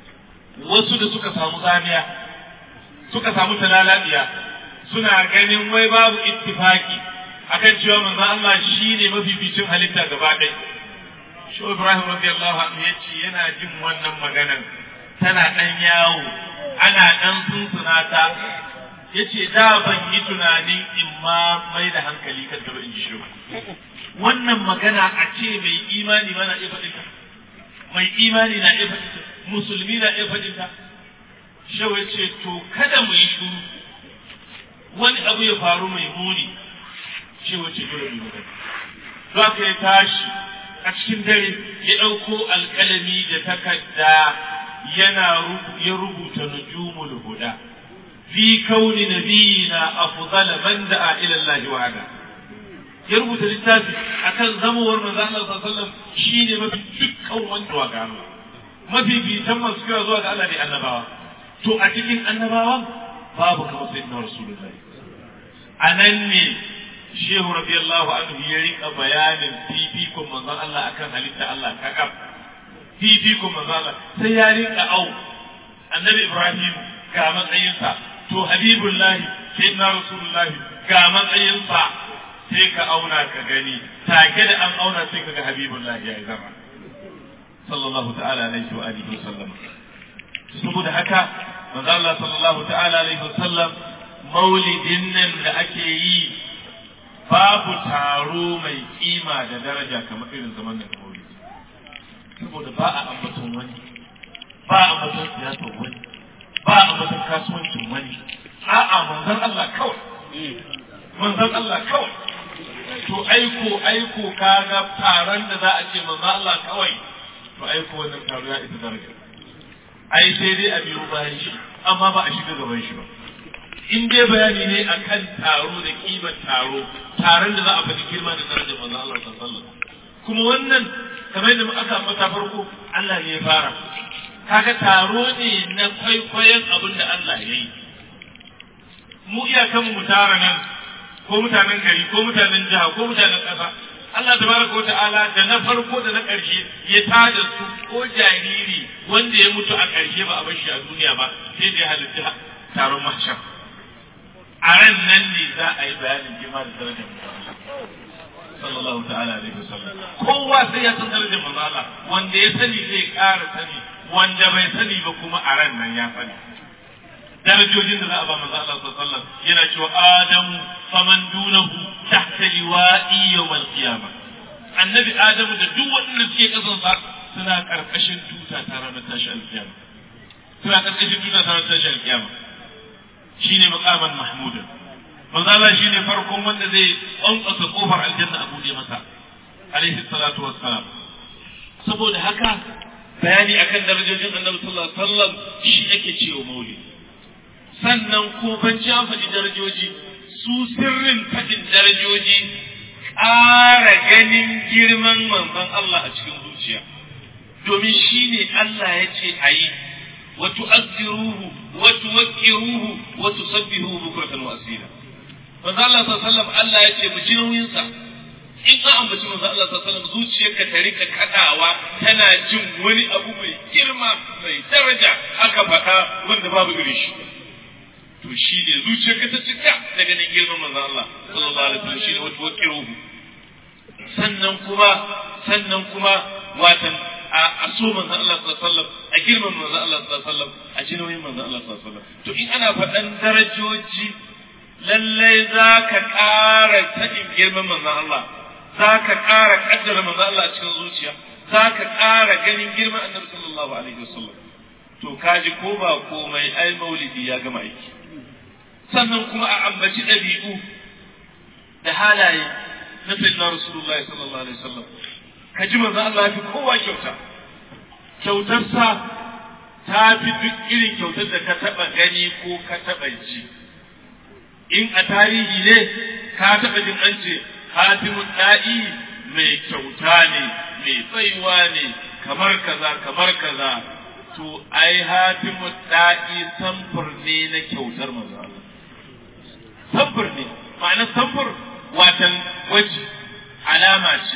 wasu da suka samu zamiya suka samu talalabiya suna ganin wai babu ittifaki akan cewa manzon Allah shine mafificin halitta gaba ɗaya shi Ibrahim radiyallahu anhu yace yana jin wannan maganar tana ɗan yawo ana ɗan sunsuna ta yace da ban yi tunanin in ma mai da hankali kan ta ba in ji shi wannan magana a ce mai imani ma na iya faɗin ta mai imani na iya faɗin ta musulmi na iya faɗin ta shawa ce to kada mu yi shuru wani abu ya faru mai muni shawa ce dole mu magana za ka ya tashi a cikin dare ya ɗauko alƙalami da takarda yana ya rubuta nujumul huda fi kauni nabiyina afdala man da'a ila Allah wa'ada ya rubuta littafi akan zamowar manzo Allah sallallahu alaihi wasallam shine mafi dukkan wanda wa gano mafi bitan masu kira zuwa ga Allah ne annabawa to a cikin annabawan babu kamar sayyidina rasulullahi anan ne shehu radiyallahu anhu ya rika bayanin fifikon manzon Allah akan halitta Allah kakaf fifikon manzon Allah sai ya rika au annabi Ibrahim ga matsayinsa to habibullahi sayyidina rasulullahi ga matsayinsa sai ka auna ka gani take da an auna sai ka ga habibullahi ya yi zama sallallahu ta'ala alaihi wa alihi wasallam saboda haka manzo Allah sallallahu ta'ala alaihi wasallam maulidin nan da ake yi babu taro mai kima da daraja kamar irin zaman da maulidi saboda ba a ambaton wani ba a ambaton siyasar wani ba a ambaton kasuwancin wani a'a manzon Allah kawai manzon Allah kawai to aiko aiko kaga taron da za a ce manzon Allah kawai to aiko wannan taro ya isa daraja ai sai dai a biyo bayan shi amma ba a shiga gaban shi ba in dai bayani ne akan taro da kimar taro taron da za a faɗi girma da darajar manzo Allah sallallahu alaihi kuma wannan kamar da aka ambata farko Allah ne ya fara kaga taro ne na kwaikwayon abin da Allah ya yi mu iyakan mu tara nan ko mutanen gari ko mutanen jiha ko mutanen ƙasa Allah tabaraka wa ta'ala da na farko da na ƙarshe ya tada su ko jariri wanda ya mutu a ƙarshe ba a bar shi a duniya ba sai da ya halitta taron mahshar a ran nan ne za a yi bayanin girma da darajar sallallahu ta'ala alaihi wasallam kowa sai ya san darajar manzo Allah wanda ya sani zai ƙara sani wanda bai sani ba kuma a ran nan ya sani darajojin da za a ba manzo Allah sallallahu alaihi wasallam yana cewa adamu faman dunahu tahta liwa'i yawmal qiyamah annabi adamu da duk waɗanda suke kasansa suna karkashin tuta ta ranar tashi alkiyama suna karkashin tuta ta ranar tashi alkiyama shine maqaman mahmuda manzo Allah shine farkon wanda zai kwankwasa kofar aljanna a bude masa alaihi salatu wassalam saboda haka bayani akan darajojin annabi sallallahu alaihi wasallam shi ake cewa maulid sannan ko ban ci an faɗi darajoji su sirrin faɗin darajoji ƙara ganin girman manzon Allah a cikin zuciya domin shine Allah ya ce a yi وتؤثروه وتوكروه وتسبحوه بكرة وأصيلا manzo Allah sallallahu alaihi wasallam Allah ya ce mu ji nauyin sa in ka ambaci manzo Allah sallallahu alaihi wasallam zuciyarka ta rika kadawa tana jin wani abu mai girma mai daraja aka faɗa wanda babu irin shi to shi ne zuciyarka ta cika da ganin girman manzo Allah sallallahu alaihi wasallam shi ne wato wakiruhu sannan kuma sannan kuma watan a so manzo Allah sallallahu alaihi wasallam a girman manzo Allah sallallahu alaihi wasallam a ji nauyin manzo Allah sallallahu alaihi wasallam to in ana faɗan darajoji lallai za ka ƙara sanin girman manzon Allah za ka ƙara ƙaddara manzon Allah a cikin zuciya za ka ƙara ganin girman annabi sallallahu alaihi wasallam to kaji ko ba komai ai maulidi ya gama aiki sannan kuma a ambaci ɗabi'u da halaye na sayyidina rasulullahi sallallahu alaihi wasallam ka ji manzon Allah ya fi kowa kyauta kyautarsa ta fi duk irin kyautar da ka taɓa gani ko ka taɓa ji in a tarihi ne ka taɓa jin an ce hatimun da'i mai kyauta ne mai tsaiwa ne kamar kaza kamar kaza to ai hatimu da'i samfur ne na kyautar manzo Allah samfur ne ma'ana samfur watan waje alama ce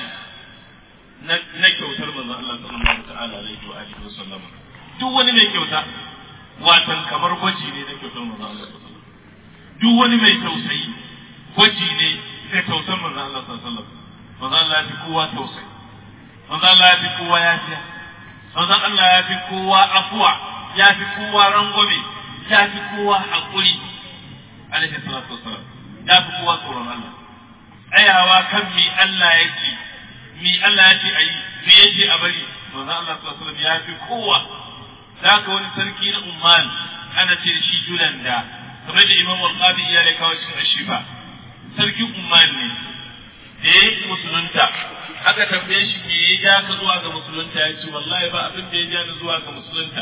na kyautar manzo Allah sallallahu ta'ala alaihi wa alihi wa sallam duk wani mai kyauta watan kamar gwaji ne na kyautar manzo Allah sallallahu duk wani mai tausayi gwaji ne na kyautar manzo Allah sallallahu alaihi manzo Allah ya fi kowa tausayi manzo Allah ya fi kowa yafiya manzo Allah ya fi kowa afuwa ya fi kowa rangwame ya fi kowa haƙuri alaihi salatu wassalam ya fi kowa tsoron Allah tsayawa kan mi Allah ya ce mi Allah ya ce a yi me ya ce a bari manzo Allah sallallahu alaihi wasallam ya fi kowa da ka wani sarki na Umman ana ce da shi Julanda kamar da Imam Al-Qadi ya da kawo cikin Ashifa sarkin Umman ne da ya yi musulunta aka tambaye shi me ya ja ka zuwa ga musulunta ya ce wallahi ba abin da ya ja ni zuwa ga musulunta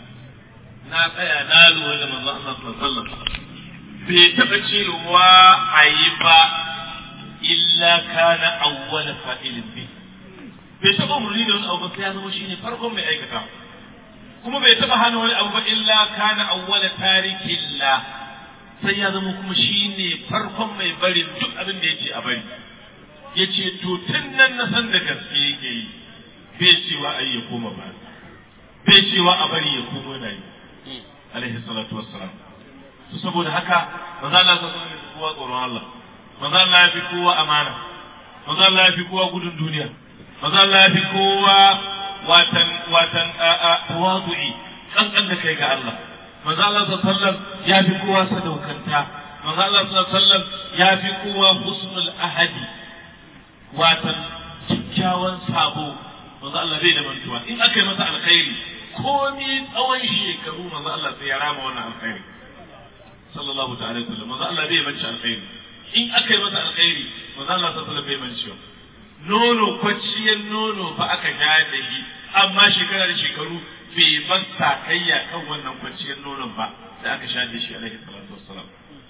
na tsaya na lura da manzo Allah sallallahu alaihi wasallam bai taɓa cewa a yi ba illa kana awwala fa'ilin bi bai taɓa umarni da wani abu ba sai ya zama shine farkon mai aikata kuma bai taɓa hana wani abu ba illa kana awwala tarikin la sai ya zama kuma shine farkon mai bari duk abin da yake a bari yace to tun nan na san da gaske yake yi bai cewa ai ya koma ba bai cewa a bari ya koma na yi alaihi salatu wassalam to saboda haka manzo Allah sallallahu alaihi wasallam kowa tsoron Allah manzo Allah ya fi kowa amana manzo Allah ya fi kowa gudun duniya manzo Allah ya fi kowa watan watan tawadu'i kankan da kai ga Allah manzo Allah sallallahu alaihi wasallam ya fi kowa sadaukanta manzo Allah sallallahu alaihi wasallam ya fi kowa husnul ahadi watan kyakkyawan sabo manzo Allah bai da mantuwa in aka yi masa alkhairi komi tsawon shekaru manzo Allah sai ya rama wannan alkhairi sallallahu ta'ala alaihi wasallam manzo Allah bai manci alkhairi in aka yi masa alkhairi manzo Allah sallallahu alaihi bai manci nono kwacciyar nono fa aka sha da shi amma shekara da shekaru bai bar sakayya kan wannan kwanciyar nonon ba da aka sha da shi alaihi salatu wassalam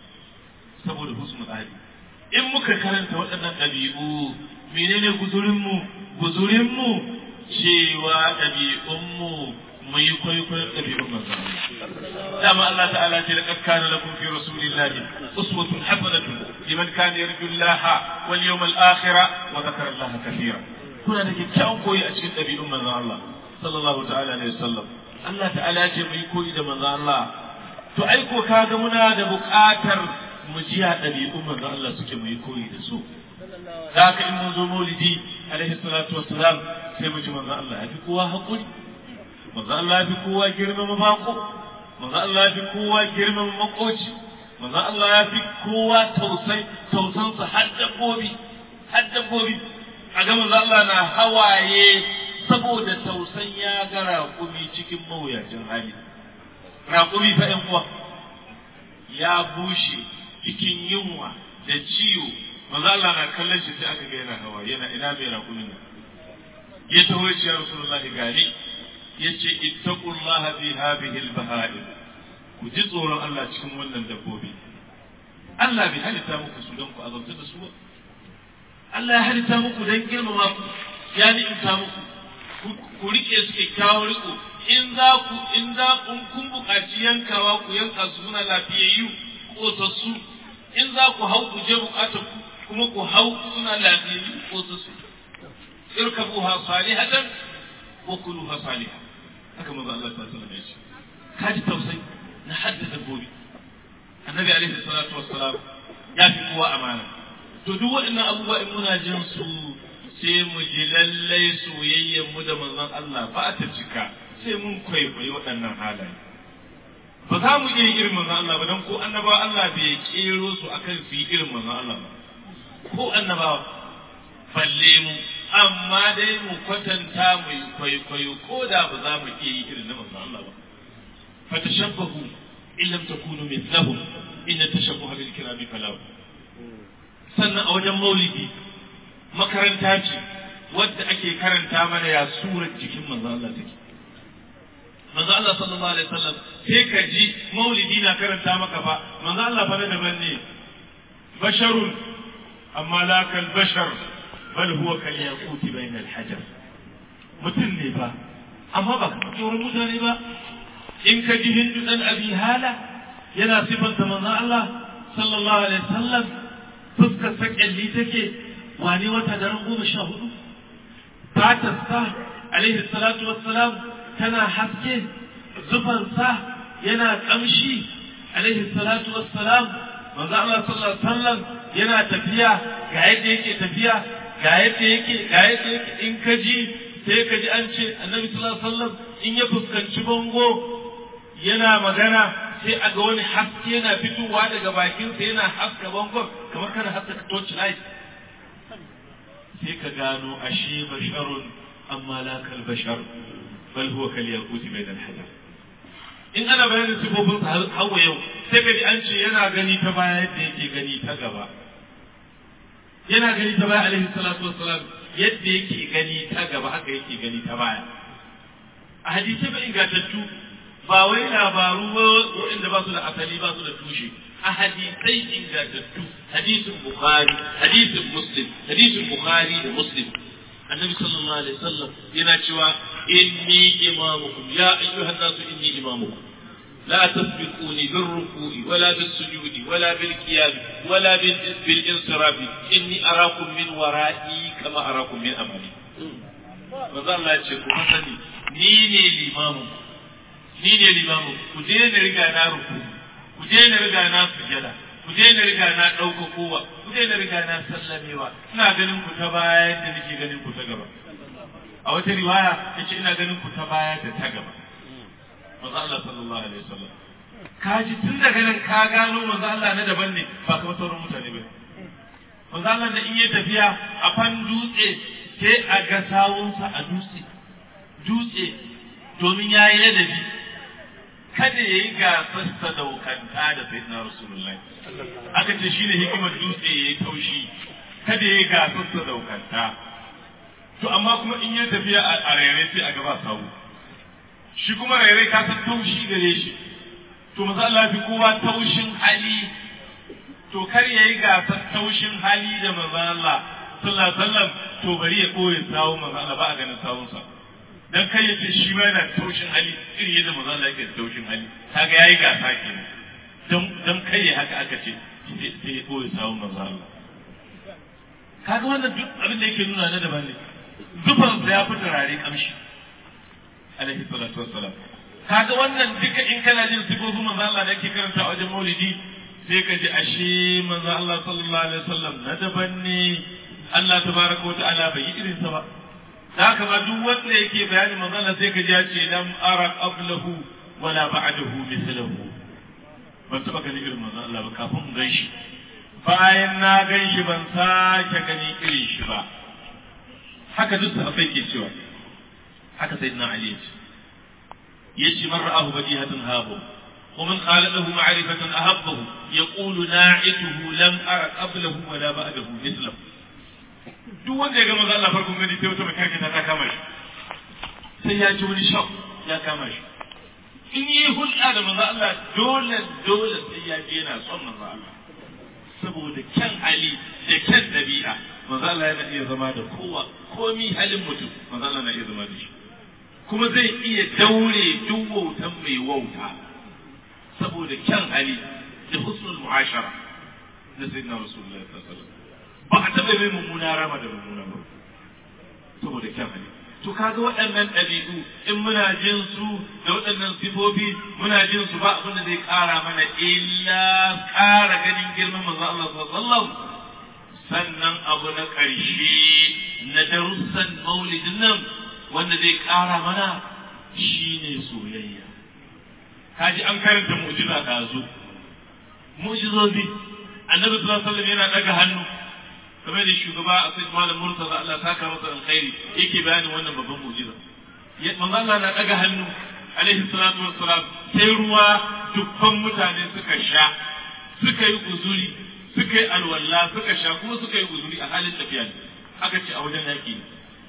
saboda husnul ahli in muka karanta waɗannan ɗabi'u menene guzurinmu guzurinmu cewa ɗabi'unmu mu yi kwaikwayon ɗabi'un manzon dama Allah ta'ala ce laqad kana lakum fi rasulillahi uswatun hasanatun liman kana yarju Allah wal yawmal akhir wa dhakara Allah kathira kuna da kyakkyawan koyi a cikin ɗabi'un manzon Allah sallallahu ta'ala alaihi wasallam Allah ta'ala ce mu yi koyi da manzon Allah to ai ko kaga muna da buƙatar mu ji a ɗabi'un manzon Allah suke mu yi koyi da su da haka in mun zo maulidi alaihi salatu wassalam sai mu ji manzon Allah ya fi kowa haƙuri manzo Allah ya fi kowa girmama bako manzo Allah ya fi kowa girmama makoci manzo Allah ya fi kowa tausai tausansa har dabbobi har dabbobi a ga manzo Allah na hawaye saboda tausan ya ga raƙumi cikin mawuyacin hali raƙumi fa ƴan uwa ya bushe cikin yunwa da ciwo manzo Allah na kallon shi sai aka ga yana hawa yana ina mai raƙumin nan ya taho ya ce ya rasulullahi gani yace ittaqullaha fi hadhihi al-baha'im ku ji tsoron Allah cikin wannan dabbobi Allah bai halitta muku su don ku azabta da su ba Allah ya halitta muku don girmama ku ya ni'imta muku ku rike su kyakkyawan riko in za ku in za kun kun buƙaci yankawa ku yanka su muna lafiyayyu kosassu in za ku hau ku je buƙatar ku kuma ku hau suna lafiyayyu kosassu irkabuha salihatan wa kuluha salihah haka manzo Allah ta sallallahu alaihi wasallam kaji tausayi na hadda dabbobi annabi alaihi salatu wassalam ya fi kowa amana to duk waɗannan abubuwa in muna jin su sai mu ji lallai soyayyar mu da manzon Allah ba ta cika sai mun kwaikwayi waɗannan halaye ba za mu iya irin manzon Allah ba don ko annabawa Allah bai kero su akan su yi irin manzon Allah ba ko annabawa balle mu amma dai mu kwatanta mu yi kwaikwayo ko da ba za mu iya yi irin na manzon Allah ba fa tashabbahu in lam takunu mithlahum in tashabbaha bil kirami falahu sannan a wajen maulidi makaranta ce wadda ake karanta mana ya surar jikin manzon Allah take manzo Allah sallallahu alaihi wasallam sai ka ji maulidi na karanta maka fa manzo Allah fa na daban ne basharun amma la kal bashar bal huwa kal yaquti bayna al hajar mutum ne ba amma ba ka tsoron mutane ba in ka ji hindu dan abi hala yana sifanta manzon Allah sallallahu alaihi wasallam fuskar sakalli take wane wata daren goma sha hudu fatarsa alaihi salatu wassalam tana haske zufansa yana kamshi alaihi salatu wassalam manzo Allah sallallahu alaihi wasallam yana tafiya ga yadda yake tafiya ga yadda yake ga yadda yake in ka ji sai ka ji an ce annabi sallallahu alaihi wasallam in ya fuskanci bango yana magana sai a ga wani haske yana fitowa daga bakinsa yana haska bangon kamar kana haska torch light sai ka gano ashe basharun amma la kal bashar bal huwa kal yaquti bayna al hajar in ana bayanin sifofin hawa yau sai ka ji an ce yana gani ta baya yadda yake gani ta gaba yana gani ta baya alaihi salatu wassalam yadda yake gani ta gaba haka yake gani ta baya a hadisai ba ingantattu ba wai labaru ba waɗanda ba su da asali ba su da tushe a hadisai ingantattu hadisin bukhari hadisin muslim hadisin bukhari da muslim annabi sallallahu alaihi wasallam yana cewa inni imamukum ya ayyuhan nasu inni imamukum لا تسبقوني بالركوع ولا بالسجود ولا بالقيام ولا بالانصراف إني أراكم من ورائي كما أراكم من أمامي manzo Allah ya ce ku sani ni ne limamu ni ne limamu ku daina riga na ruku ku daina riga na sujada ku daina riga na ɗauka kowa ku daina riga na sallamewa ina ganin ku ta baya yadda nake ganin ku ta gaba a wata riwaya yace ina ganin ku ta baya da ta gaba manzo Allah sallallahu alaihi wasallam ka ji tun daga nan ka gano manzo Allah na daban ne ba kamar sauran mutane ba manzo Allah da in ya tafiya a fan dutse sai a ga sawunsa a dutse dutse domin ya yi ladabi kada ya yi gasar sadaukanta da sayyidina rasulullahi aka ce shine hikimar dutse ya yi taushi kada ya yi gasar sadaukanta to amma kuma in ya tafiya a rere sai a gaba sawu shi kuma rairai ka san taushi gare shi to maza Allah fi kowa taushin hali to kar yayi gasar taushin hali da maza Allah sallallahu alaihi wasallam to bari ya koyi sawo maza Allah ba a ganin sawun sa dan kai yace shi ma yana taushin hali irin yadda maza Allah yake taushin hali kaga yayi gasa kenan dan dan kai haka aka ce sai ya koyi sawun maza Allah kaga wannan duk abin da yake nuna na daban ne zufansa ya fi turare kamshi alaihi salatu wassalam kaga wannan duka in kana jin sifofin manzo Allah da yake karanta a wajen maulidi sai ka ji ashe manzo Allah sallallahu alaihi wasallam na daban ne Allah tabaraka wata'ala bai yi irin sa ba da haka ma duk wanda yake bayani manzo Allah sai ka ji ya ce lam ara qablahu wala ba'dahu mithlahu ban taba gani irin manzo Allah ba kafin in gan shi bayan na gan shi ban sake gani irin shi ba haka duk sahabbai ke cewa haka sayyidina Ali ya ce yace man ra'ahu badihatan habu ومن خالقه معرفة أهبه يقول ناعته لم أرى قبله ولا بعده مثله duk wanda ya ga maza Allah farkon gani sai wata makarkata ta kama shi sai ya ji wani shak ya kama shi in yi hulɗa da maza Allah dole dole sai ya je yana son maza Allah saboda kyan hali da kyan ɗabi'a maza Allah yana iya zama da kowa komi halin mutum maza Allah na iya zama da shi kuma zai iya daure duk wautan mai wauta saboda kyan hali da husnul mu'ashara na sayyidina rasulullahi sallallahu alaihi wasallam ba a taɓa mai mummuna rama da mummuna ba saboda kyan hali to kaga waɗannan ɗabi'u in muna jin su da waɗannan sifofi muna jin su ba abin da zai ƙara mana illa ƙara ganin girman manzo Allah sallallahu sannan abu na ƙarshe na darussan maulidin nan wanda zai ƙara mana shine soyayya kaji an karanta mu'jiza ɗazu mu'jizozi annabi sallallahu alaihi wasallam yana daga hannu kamar da shugaba a sai malam murtaza Allah saka masa alkhairi yake bayanin wannan babban mu'jiza manzo Allah na daga hannu alaihi salatu wassalam sai ruwa dukkan mutane suka sha suka yi guzuri suka yi alwala suka sha kuma suka yi guzuri a halin tafiya ne aka ce a wajen yaki ne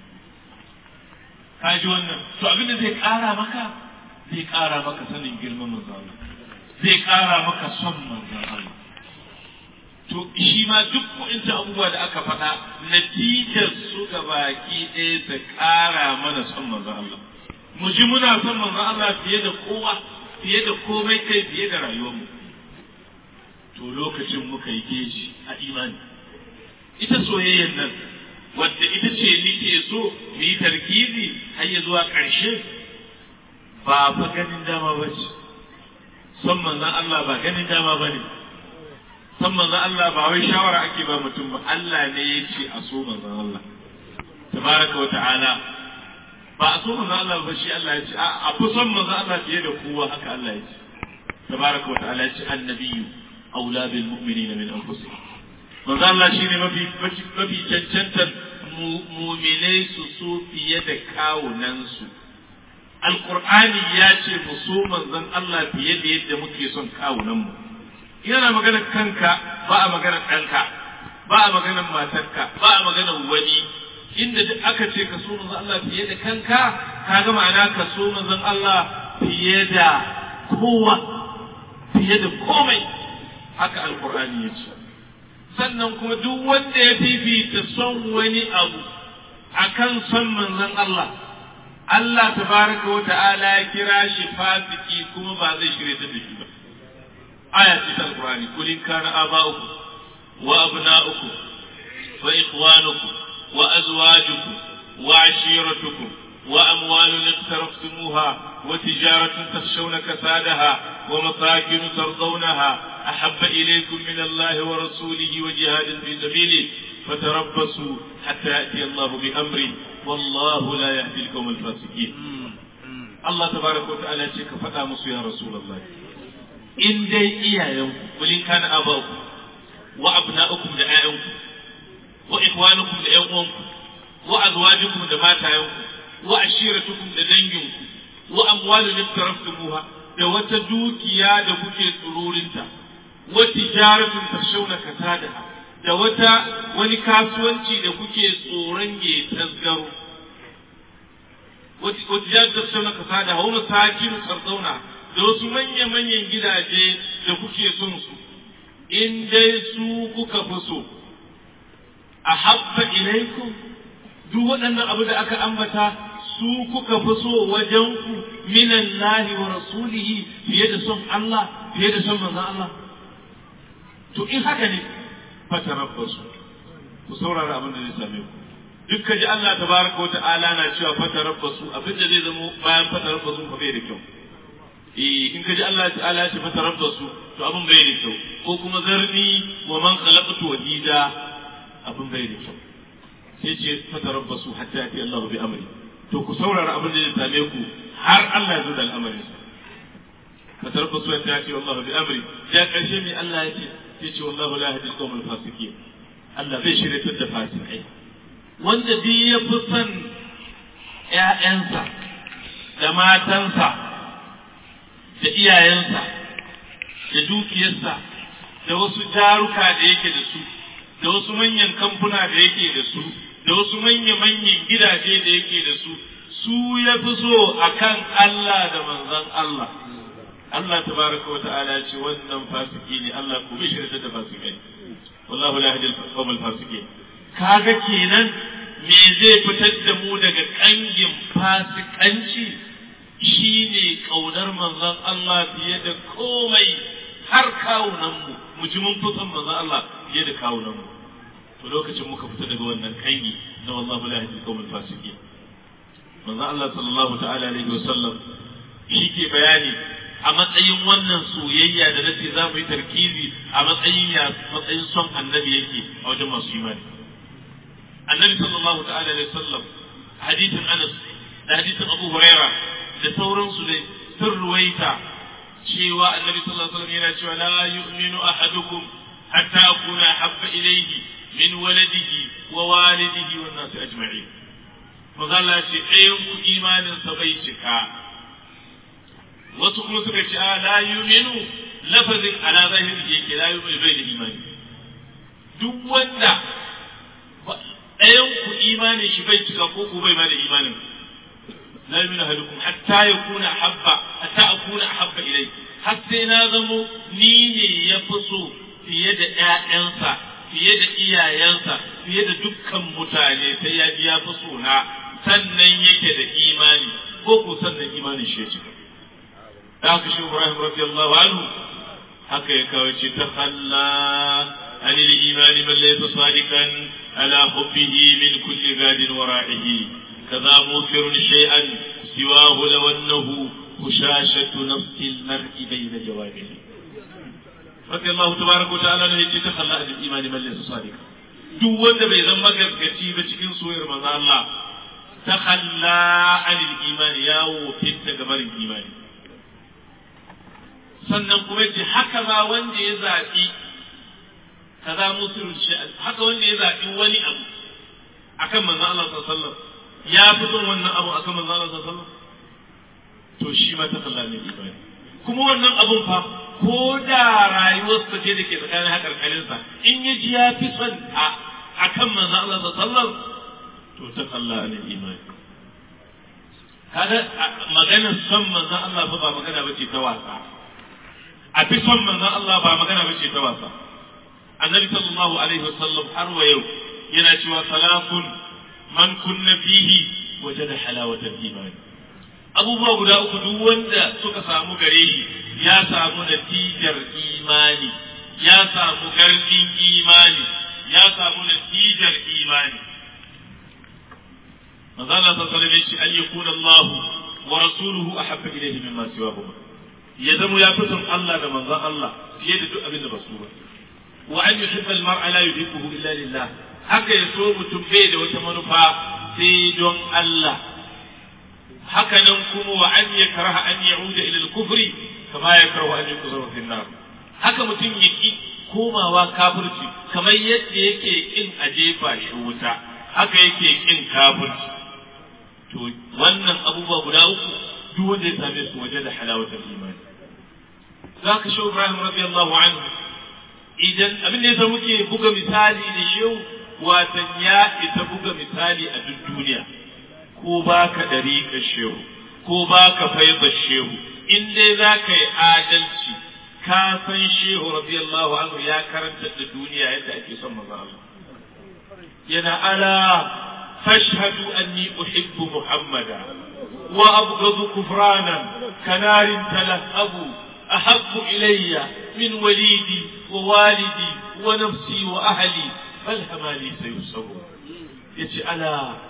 ka ji wannan to abin da zai kara maka zai kara maka sanin girman manzo Allah zai kara maka son manzo Allah to to shi ma duk wa'inta abubuwa da aka faɗa natijar su ga baki ɗaya ta ƙara mana son manzon Allah mu ji muna son manzon Allah fiye da kowa fiye da komai kai fiye da rayuwarmu to lokacin muka yi geji a imani ita soyayyar nan wadda ita ce nike so mu yi tarkizi har ya zuwa ƙarshe ba fa ganin dama ba ce son manzon Allah ba ganin dama ba ne san manzon Allah ba wai shawara ake ba mutum ba Allah ne ya ce a so manzon Allah tabaraka wa ta'ala ba a so manzon Allah ba shi Allah ya ce a fi son manzon Allah fiye da kowa haka Allah ya ce tabaraka wa ta'ala ya ce annabiyyu aula bil mu'minina min anfusihim manzon Allah shine mafi mafi cancantar mu'minai su so fiye da kawunan su alqur'ani ya ce mu so manzon Allah fiye da yadda muke son kawunan mu yana magana kanka ba a magana ɗanka ba a magana matarka ba a magana wani inda duk aka ce ka so manzon Allah fiye da kanka ka ga ma'ana ka so manzon Allah fiye da kowa fiye da komai haka alkur'ani ya ce sannan kuma duk wanda ya fifita son wani abu akan son manzon Allah Allah tabaraka wa ta'ala ya kira shi fasiki kuma ba zai shirye ta da shi ba آية في القرآن قل إن كان آباؤكم وأبناؤكم وإخوانكم وأزواجكم وعشيرتكم وأموال اقترفتموها وتجارة تخشون كسادها ومساكن ترضونها أحب إليكم من الله ورسوله وجهاد في سبيله فتربصوا حتى يأتي الله بأمره والله لا يهدي القوم الفاسقين الله تبارك وتعالى شيك فتا يا رسول الله in dai iyayenku kulin kana abaku wa abna'ukum da ƴaƴanku wa ikhwanukum da ƴan uwanku wa azwajukum da matayenku wa ashiratukum da danginku wa amwalun iftaraftumuha da wata dukiya da kuke tsururinta wa tijaratun tashawna kasadaha da wata wani kasuwanci da kuke tsoron ya tasgaro wa tijaratun tashawna kasadaha wa masakin tarzauna da wasu manya-manyan gidaje da kuke son su, in dai su kuka fi so, a habba ilaikum duk waɗannan abu da aka ambata su kuka fi so wajenku minan lahi wa rasulihi fiye da son Allah fiye da son manzan Allah. To in haka ne fatarabbasu ku saurara abin da zai same ku. Duk ka ji Allah tabaraka wa ta'ala na cewa fatarabbasu abin da zai zama bayan fatarabbasu fa bai da kyau. in ka ji Allah ta'ala ya ce fatarar da su to abin bai da kyau ko kuma zarni wa man khalaqtu wahida abin bai da kyau sai ce fatarar da su hatta yati Allah bi amri to ku saurara abin da zai same ku har Allah ya zo da al'amarin sa fatarar da su hatta yati Allah bi amri ya karshe mai Allah ya ce sai ce wallahu la yahdi al-qawm al-fasiqin Allah bai shirye da fasikai wanda duk ya fi son ƴaƴansa da matansa da iyayensa da dukiyarsa da wasu jaruka da yake da su da wasu manyan kamfuna da yake da su da wasu manya-manyan gidaje da yake da su su ya fi so a kan Allah da manzan Allah Allah tabaraka wa ta'ala ya ce wannan fasiki ne Allah ku bi shirya da fasikai wallahu la yahdi al-qawm al-fasiqin kaga kenan me zai fitar da mu daga kangin fasikanci shi ne ƙaunar manzon Allah fiye da komai har kawunanmu mu ji mun fi son manzon Allah fiye da kawunanmu to lokacin muka fita daga wannan kangi na wallahu la yahdi qawmul fasiqin manzon Allah sallallahu ta'ala alaihi wa sallam shi ke bayani a matsayin wannan soyayya da nace za mu yi tarkizi a matsayin ya matsayin son annabi yake a wajen masu imani annabi sallallahu ta'ala alaihi wa sallam hadithin Anas da hadithin Abu Hurairah da sauransu dai sun ruwaita cewa annabi sallallahu alaihi wasallam yana cewa la yu'minu ahadukum hatta akuna habba ilayhi min waladihi wa walidihi wan nas ajma'in magana ce ɗayan ku imanin sa bai cika wasu kuma suka ce a la yu'minu lafazin ala zahiri yake la yu'minu bai da imani duk wanda ɗayan ku imanin shi bai cika ko ku bai ma da imanin لا يؤمن أحدكم حتى يكون أحب حتى أكون أحب إليه حتى نازمو نيني يفسو fiye da ƴaƴansa fiye da iyayensa fiye da dukkan mutane sai ya ji ya fi sona sannan yake da imani ko ko sannan imanin shi ya cika da haka shi Ibrahim radiyallahu anhu haka ya kawo ce ta halla عن الإيمان من ليس صادقا على حبه من كل غاد ورائه كذا موثر شيئا سواه لو أنه هشاشة نفس المرء بين جوانبه رضي الله تبارك وتعالى ne yake ta kalla da imani man laysa sadiqa duk wanda bai zama gaskaci ba cikin soyayyar manzo Allah ta kalla anil imani yawo fitta gabarin imani sannan kuma yace haka ma wanda ya zabi kaza musulun shay'an haka wanda ya zabi wani abu akan manzo Allah sallallahu alaihi wasallam ya fi son wannan abu akan manzo Allah sallallahu alaihi wasallam to shi ma ta kalla ne imani kuma wannan abun fa ko da rayuwarsa ce da ke tsakanin hakarkarinsa in ya ji ya fi son a akan manzo Allah sallallahu alaihi wasallam to ta kalla ne imani kaga maganar son manzo Allah fa ba magana bace ta wasa a fi son manzo Allah ba magana bace ta wasa annabi sallallahu alaihi wasallam har wa yau yana cewa salafun man kunna fihi wajada halawatal imani abubuwa guda uku duk wanda suka samu gare shi ya samu natijar imani ya samu garfin imani ya samu natijar imani manzo Allah sallallahu alaihi wasallam an yakuna Allah wa rasuluhu ahabba ilayhi mimma siwahuma ya zama ya fi son Allah da manzon Allah fiye da duk abin da ba su ba wa an yuhibba al-mar'a la yuhibbuhu illa lillah haka ya so mutum bai da wata manufa sai don Allah haka nan kuma wa an yakraha an ya'uda ila al-kufri kama yakrahu an yuqzara fi an-nar haka mutum ya ki komawa kafirci kamar yadda yake kin a jefa shi wuta haka yake kin kafirci to wannan abubuwa guda uku duk wanda ya same su waje da halawatul imani zaka shi Ibrahim radiyallahu anhu idan abin da yasa muke buga misali da shehu watan ya ita buga misali a duk duniya ko baka dariƙar shehu ko baka faida shehu in dai za ka yi adalci ka san shehu radiyallahu anhu ya karanta da duniya yadda ake son maza Allah yana ala fashhadu anni uhibbu muhammada wa abghadu kufranan kanarin talahabu ahabbu ilayya min walidi wa walidi wa nafsi wa ahli bal hamali sayusabu yace ala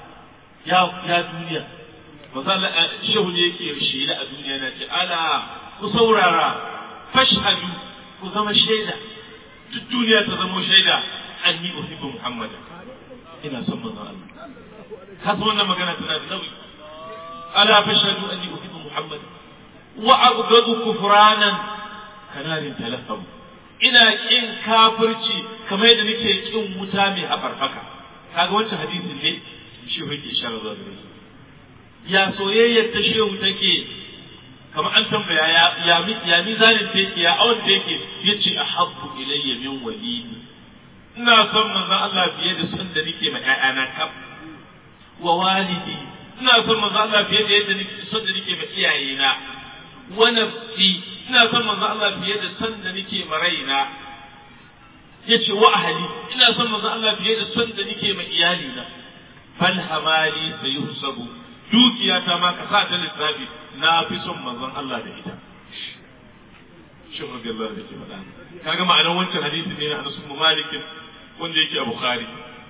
ya ya duniya maza shehu ne yake shela a duniya na ce ala ku saurara fashhadu ku zama shaida duk duniya ta zama shaida anni uhibbu muhammadan ina son manzo Allah ka san wannan magana tana da nauyi ala fashhadu anni uhibbu muhammadan wa abghadu kufranan kanarin talaffamu ina kin kafirci kamar yadda nake kin wuta mai hafarfaka kaga wancan hadisin ne shi yake isharar zuwa gare shi ya soyayyar ta shehu take kamar an tambaya ya ya ya mizanin ta yake ya awon ta yake yace ahabbu ilayya min walidi ina son manzon Allah fiye da son da nake ma ƴaƴana kaf wa walidi ina son manzon Allah fiye da yadda nake son da nake ma iyayena wa nafsi ina son manzon Allah fiye da son da nake ma raina yace wa ahli ina son manzon Allah fiye da son da nake ma iyalina fal hamali sayuhsabu dukiyata ma ka sa ta lissafi na fi son manzon Allah da ita shin radiyallahu anhu ke faɗa kaga ma'anar wancan hadisi ne na Anas bin Malik wanda yake a Bukhari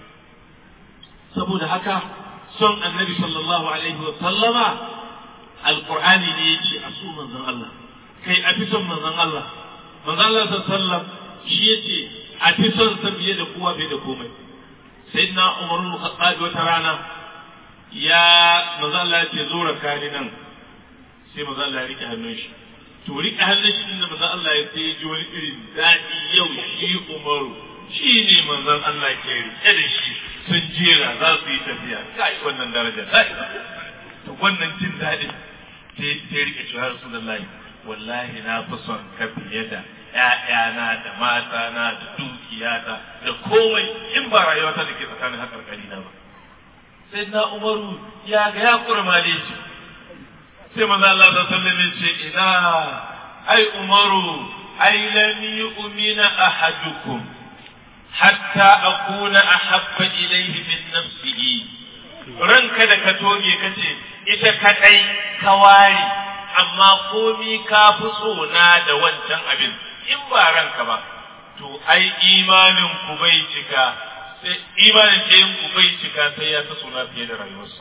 saboda haka son Annabi sallallahu alaihi wa sallama alqur'ani ne yake a so manzon Allah kai a fi son manzon Allah manzon Allah sallallahu alaihi wa sallam shi yace a fi son sa fiye da kowa fiye da komai sayyidina Umar bin Khattab wata rana ya maza Allah ya ce zo raka ni nan sai maza Allah ya rike hannun shi to rike hannun shi din da maza Allah ya sai ji wani irin daɗi yau shi Umaru shi ne manzon Allah ke rike da shi sun jera za su yi tafiya kai wannan daraja kai to wannan jin daɗin sai sai rike shi har Rasulullahi wallahi na fi son ka fiye da ‘ya'yana da matana da dukiyata da komai in ba rayuwata da ke tsakanin haƙarƙari na ba. sai na umaru ya ga ya kurmale shi sai maza Allah ta sallame ce ina ai umaru ai lam yu'mina ahadukum hatta akuna ahabba ilayhi min nafsihi ranka da ka toge kace ita kadai ka ware amma komi ka fi so na da wancan abin in ba ranka ba to ai imanin ku bai cika sai imanin ɗayan ku bai cika sai ya ta suna fiye da rayuwarsa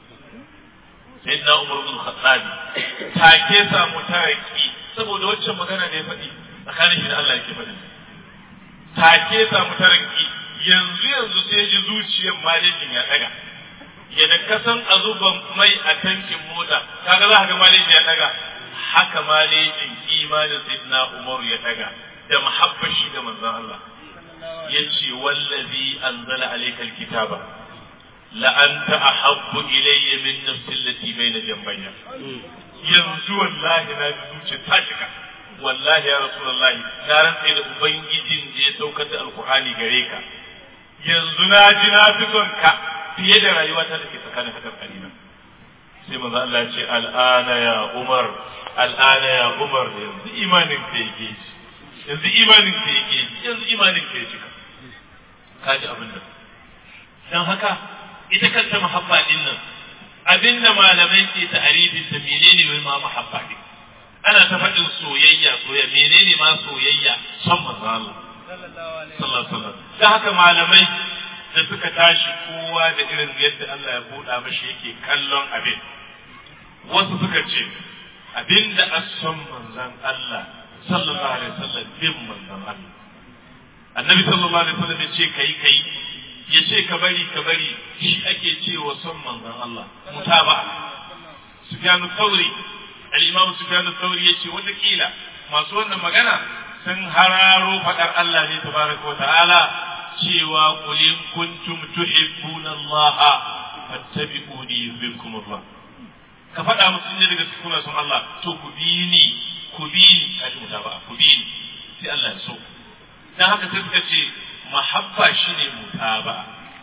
sai na umar bin khattabi take samu taraki saboda waccan magana da ya faɗi tsakanin shi da Allah yake faɗi take samu taraki yanzu yanzu sai ji zuciyar malejin ya daga yadda ka san a zuban mai a tankin mota kaga za ka ga malejin ya daga haka malejin imanin sayyidina umar ya daga da muhabbar shi ga manzon Allah yace wallazi anzala alaykal kitaba la anta ahabbu ilayya min nafsi allati bayna jambayya yanzu wallahi na ji zuciya ta cika wallahi ya rasulullahi na rantsa da ubangijin da ya saukar da alqur'ani gare ka yanzu na ji na fi son ka fiye da rayuwata da ke tsakanin hakar kalina sai manzo Allah ya ce al'ana ya umar al'ana ya umar yanzu imanin ka yake yanzu imanin ka yake yanzu imanin ka ya cika kaji abin da dan haka ita kanta muhabba din nan abin da malamai ke ta'arifin ta menene wai ma muhabba din ana ta faɗin soyayya soyayya menene ma soyayya son manzo Allah sallallahu alaihi wasallam dan haka malamai da suka tashi kowa da irin yadda Allah ya buɗa mashi yake kallon abin wasu suka ce abin da as-son manzon Allah sallallahu alaihi wasallam bin manzon Allah annabi sallallahu alaihi wasallam ya ce kai kai ya ce ka bari ka bari shi ake cewa son manzon Allah mutaba Sufyanu Thawri al-Imam Sufyanu Thawri yace wata kila masu wannan magana sun hararo fadar Allah ne tabaraka wa ta'ala cewa qul in kuntum tuhibbuna Allah fattabi'uni yuhibbukum Allah ka faɗa musu ne daga cikin son Allah to ku bi ni ku bi ni kaji mutaba ku bi ni sai Allah ya so dan haka sai suka ce mahabba shine mutaba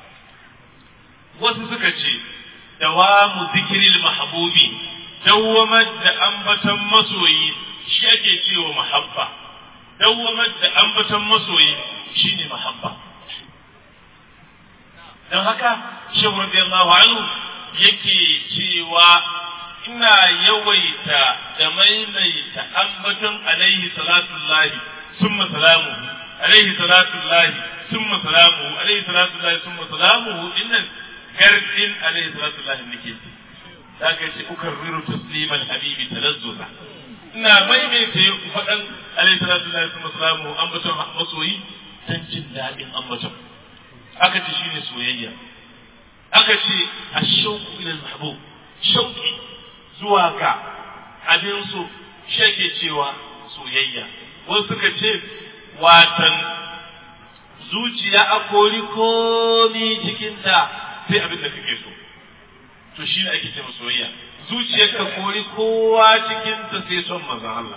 wasu suka ce dawamu zikril mahbubi dawwamar da ambaton masoyi shi ake cewa mahabba dawwamar da ambaton masoyi shine mahabba dan haka shehu radiyallahu anhu yake cewa ina yawaita da maimaita ambaton alaihi salatullahi summa salamuhu alaihi salatullahi summa salamuhu alaihi salatullahi summa salamuhu innan gardin alaihi salatullahi nake da ka ce ukarriru tasliman habibi talazzuza ina maimaita faɗan alaihi salatullahi summa salamuhu ambaton masoyi dan jin daɗin ambaton aka ce shine soyayya aka ce ashauku ila mahbub shauki zuwa ga abin so shi ake cewa soyayya wasu suka ce watan zuciya a kori komi cikinta sai abin da kake so to shi ne ake ce soyayya zuciyar ka kori kowa cikinta sai son manzon Allah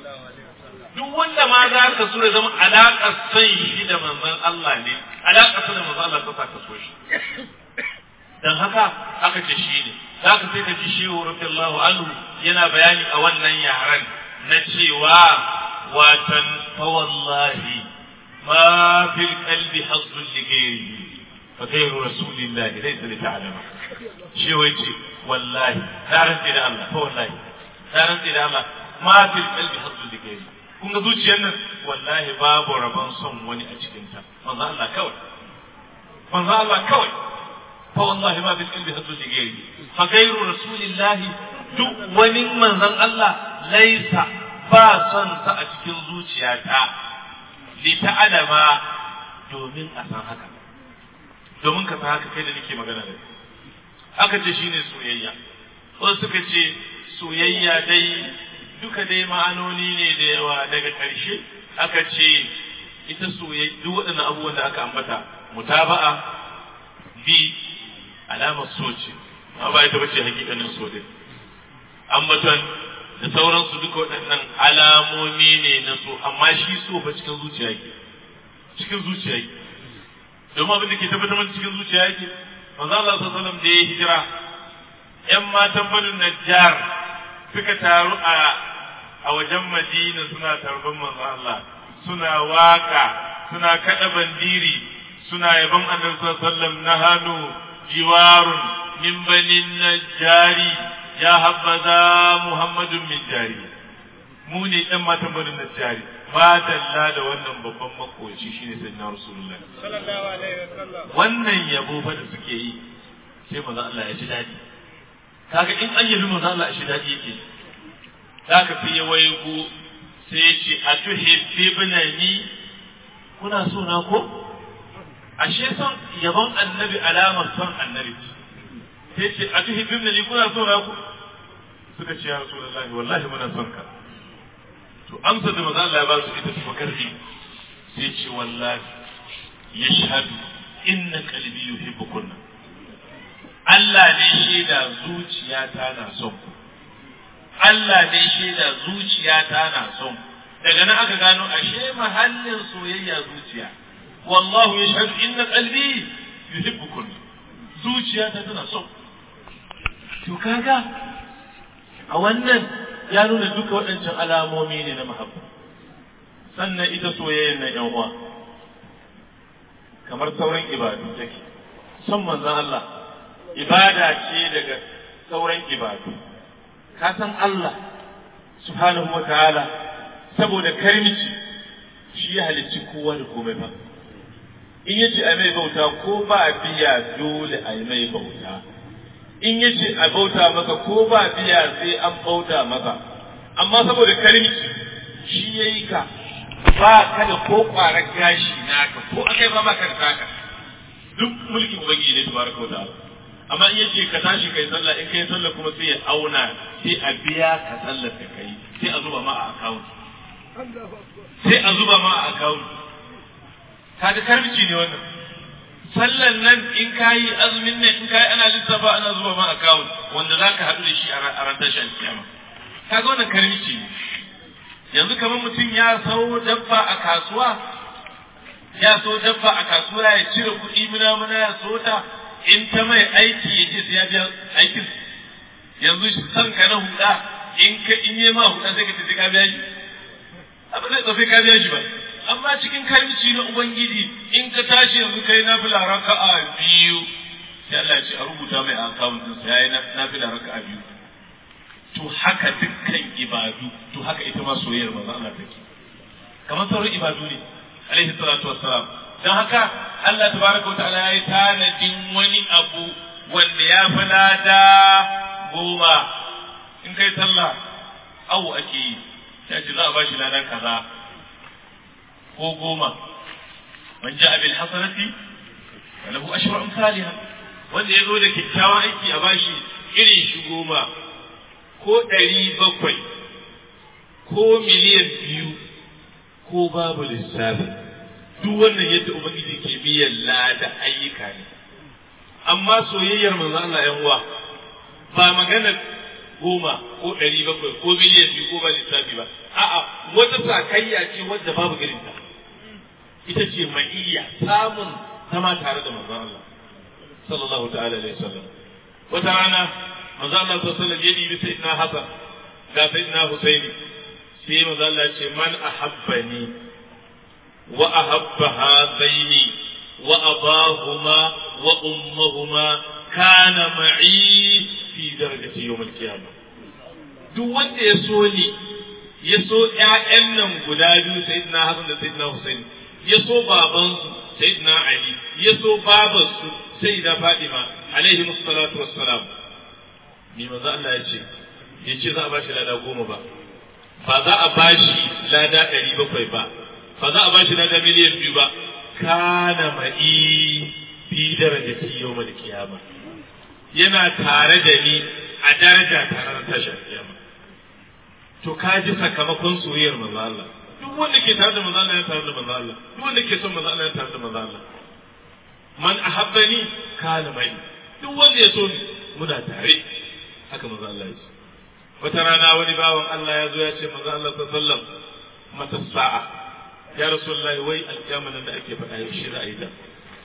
duk wanda ma za ka so ya zama alaƙar son shi da manzon Allah ne alaƙar son da manzon Allah ta ka so shi dan haka aka ce shi ne za ka sai ka ji shehu radiyallahu anhu yana bayani a wannan yaran na cewa watan fa wallahi ma fil qalbi hazzun li ghairihi fa ghayru rasulillahi laysa li ta'lama shi wai ce wallahi na rantsi da Allah fa wallahi na rantsi da Allah ma fil qalbi hazzun li ghairihi kun ga zuciyar nan wallahi babu rabon son wani a cikin ta manzo Allah kawai manzo Allah kawai فوالله ما في القلب هد لغيره فغير رسول الله duk wani manzon Allah laisa ba son sa a cikin zuciyata li ta'alama domin a san haka domin ka san haka kai da nake magana da aka ce shine soyayya wasu suka ce soyayya dai duka dai ma'anoni ne da yawa daga ƙarshe aka ce ita soyayya duk waɗannan abubuwan da aka ambata mutaba'a bi alamar so ce amma ba ita bace hakikanin so din ambaton da sauransu duka waɗannan alamomi ne na so amma shi so ba cikin zuciya yake cikin zuciya yake domin abin da ke tabbatar mana cikin zuciya yake manzo Allah sallallahu alaihi wasallam da ya hijira ƴan matan banu Najjar suka taru a a wajen Madina suna tarban manzo Allah suna waka suna kada bandiri suna yabon annabi sallallahu alaihi wasallam nahanu jiwarun min banin najari ya habbaza muhammadun min jari mu ne ɗan matan banin najari ma dalla da wannan babban makoci shine sayyidina rasulullahi sallallahu alaihi wasallam wannan yabo fa da suke yi sai manzo Allah ya ji dadi kaga in an yabi manzo Allah ya ji dadi yake zaka fi ya waigo sai ya ce atuhibbibnani kuna so na ko ashe son yabon annabi alamar son annabi sai ce atuhibbibnani kuna so na ko suka ce ya rasulullahi wallahi muna son ka to amsa da manzo Allah ya ba su ita ta karfi sai ce wallahi yashhadu inna qalbi yuhibbukunna Allah ne shaida zuciyata na son ku Allah ne shaida zuciyata na son ku daga nan aka gano ashe mahallin soyayya zuciya wallahu yashhadu inna qalbi yuhibbukunna zuciyata tana son to kaga a wannan ya nuna duka waɗancan alamomi ne na mahabba sannan ita soyayyar na yan uwa kamar sauran ibadu take son manzon Allah ibada ce daga sauran ibadu ka san Allah subhanahu wa ta'ala saboda karmici shi ya halicci kowa da komai ba in yace a mai bauta ko ba biya dole a mai bauta in yace a bauta maka ko ba biya sai an bauta maka amma saboda karimci shi yayi ka ba ka da ko kwarar gashi naka ko akai ba maka da taka duk mulkin ubangiji ne tabaraka ta'ala amma in yace ka tashi kai sallah in kai sallah kuma sai ya auna sai a biya ka sallar da kai sai a zuba ma a account sai a zuba ma a account kaga karimci ne wannan sallan nan in kayi azumin nan in kayi ana lissafa ana zuba ma account wanda zaka haɗu da shi a ran tashar kiyama kaga wannan karimci ne yanzu kamar mutum ya sau dabba a kasuwa ya so dabba a kasuwa ya cire kuɗi muna muna ya so ta in ta mai aiki ya ce sai ya biya aikin yanzu san ka na huda in ka in yi ma huda sai ka ce ka biya shi abin zai tsafe ka biya shi ba amma cikin karimci na ubangiji in ka tashi yanzu kai na fila raka'a biyu sai Allah ya ce a rubuta mai a akawun din sa yayi na fila raka'a biyu to haka dukkan ibadu to haka ita ma soyayyar manzo Allah take kamar sauran ibadu ne alaihi salatu wassalam dan haka Allah tabaraka wa ta'ala yayi tanadin wani abu wanda ya fi lada goma in kai sallah awu ake yi sai ce za a bashi lada kaza ko goma man ja'a bil hasanati falahu ashru amsalha wanda ya zo da kyakkyawan aiki a bashi irin shi goma ko ɗari bakwai ko miliyan biyu ko babu lissafi duk wannan yadda ubangiji ke biyan lada ayyuka ne amma soyayyar manzo Allah yan uwa ba magana goma ko ɗari bakwai ko miliyan biyu ko ba lissafi ba a'a wata sakayya ce wadda babu irin ta ita ce ma'iyya samun zama tare da manzo Allah sallallahu ta'ala alaihi wasallam wata rana manzo Allah sallallahu alaihi wasallam ya dibi sayyidina Hassan ga sayyidina Husaini sai manzo Allah ya ce man ahabbani wa ahabba hadaini wa abahuma wa ummahuma kana ma'i fi darajati yawm al-qiyamah duk wanda ya so ni ya so ƴaƴan nan guda biyu sayyidina Hassan da sayyidina Husaini ya so babansu sayyidina Ali ya so babansu sayyida Fatima alaihi salatu wassalam ni manzo Allah ya ce ya ce za a bashi lada goma ba ba za a bashi lada ɗari bakwai ba ba za a bashi lada miliyan biyu ba kana ma'i fi darajati yawmal qiyama yana tare da ni a daraja tare da tashar kiyama to ka ji sakamakon soyayyar manzo Allah duk wanda ke tare da manzo Allah ya tare da manzo Allah duk wanda ke son manzo Allah ya tare da manzo Allah man ahabbani kana mai duk wanda ya so ni muna tare haka manzo Allah ya ce wata rana wani bawan Allah ya zo ya ce manzo Allah sallallahu alaihi wasallam mata sa'a ya rasulullah wai alkiyama nan da ake faɗa yaushe za a yi ta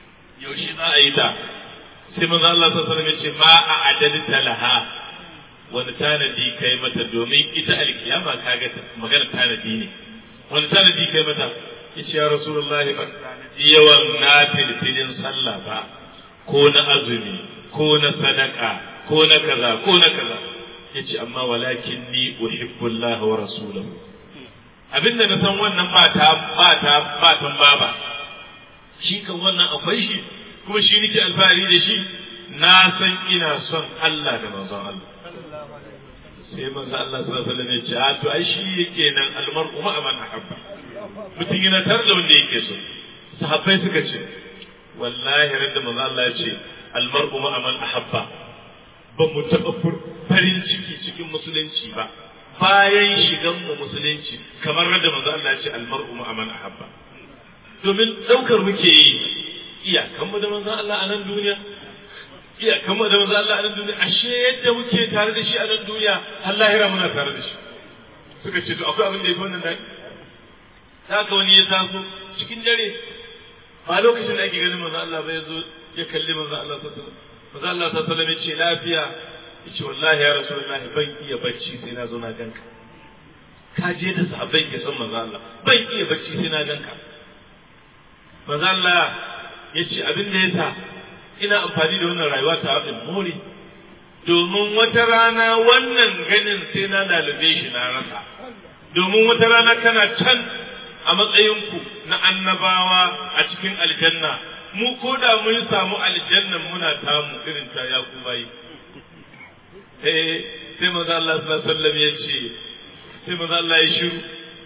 yaushe za a yi ta sai manzo Allah sallallahu alaihi wasallam ya ce ma a adalta laha wani tanadi kai mata domin ita alkiyama kaga magana tanadi ne wani tanadi kai mata yace ya rasulullahi ban tanadi yawan nafilfilin sallah ba ko na azumi ko na sadaka ko na kaza ko na kaza yace amma walakin ni uhibbu Allah wa rasulahu abinda na san wannan ba ta ba ta ba tan baba shi kan wannan akwai shi kuma shi nake alfahari da shi na san ina son Allah da manzon Allah sai manzo Allah sallallahu alaihi wasallam ya ce a to ai shi yake nan almar'u ma man ahabba mutum yana tar da wanda yake so sahabbai suka ce wallahi radda manzo Allah ya ce almar'u ma man ahabba ba mu taɓa farin ciki cikin musulunci ba bayan shigan mu musulunci kamar radda manzo Allah ya ce almar'u ma man ahabba domin daukar muke yi iyakan mu da manzo Allah a nan duniya iya kama da manzo Allah a nan duniya ashe yadda muke tare da shi a nan duniya har lahira muna tare da shi suka ce to akwai abin da yafi wannan dai haka wani ya taso cikin dare ba lokacin da ake ganin manzo Allah ba ya zo ya kalli manzo Allah sallallahu alaihi wasallam manzo Allah sallallahu alaihi wasallam ya ce lafiya yace wallahi ya rasulullah ban iya bacci sai na zo na ganka ka je da sahabbai ke son manzo Allah ban iya bacci sai na ganka manzo Allah yace abin da yasa ina amfani da wannan rayuwa ta in more domin wata rana wannan ganin sai na lalube shi na rasa domin wata rana kana can a matsayinku na annabawa a cikin aljanna mu ko da mun samu aljannan muna tamu irin ta ya ku bayi eh sai manzo Allah sallallahu alaihi wasallam ya ce sai manzo Allah ya shiru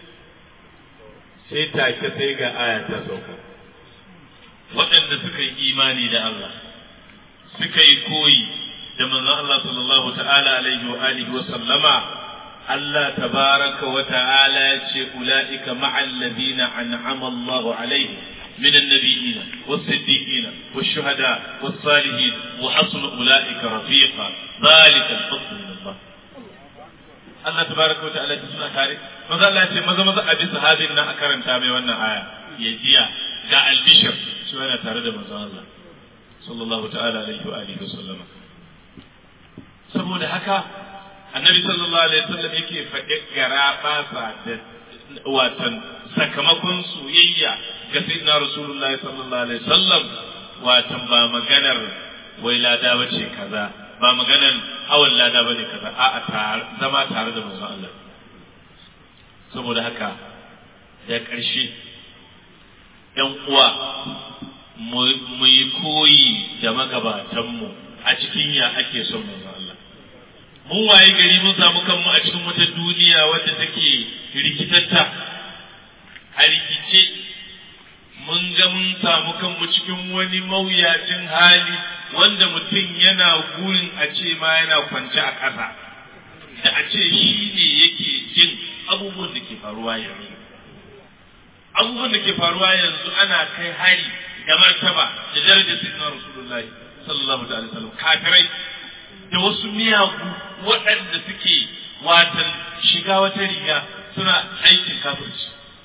sai take sai ga aya ta sauka waɗanda suka yi imani da Allah suka yi koyi da manzon Allah sallallahu ta'ala alaihi wa alihi wa sallama Allah tabaraka wa ta'ala ya ce ula'ika ma'al ladina an'ama Allah alaihi من النبيين والصديقين والشهداء والصالحين وحسن أولئك رفيقا ذلك الفضل من الله Allah tabaraka wa ta'ala suna kare maza Allah ce maza maza a bisa hadin na a karanta mai wannan aya ya jiya ga albishir shi yana tare da manzon Allah sallallahu ta'ala alaihi wa alihi wasallama saboda haka annabi sallallahu alaihi wasallam yake faɗe gara basa da watan sakamakon soyayya ga sayyidina rasulullahi sallallahu alaihi wasallam watan ba maganar wai lada bace kaza ba maganar hawan lada bane kaza a'a zama tare da manzon Allah saboda haka da ƙarshe ‘yan uwa mu yi koyi da magabatanmu a cikin ya ake son manzon Allah. Mun waye gari mun samu kanmu a cikin wata duniya wadda take rikitatta a rikice mun ga mun samu kanmu cikin wani mawuyacin hali wanda mutum yana gurin a ce ma yana kwance a ƙasa da a ce shi ne yake jin abubuwan da ke faruwa yanzu. abubuwan da ke faruwa yanzu ana kai hari da martaba da darajar sayyidina rasulullahi sallallahu alaihi wasallam kafirai da wasu miyagu waɗanda suke watan shiga wata riga suna aikin kafirci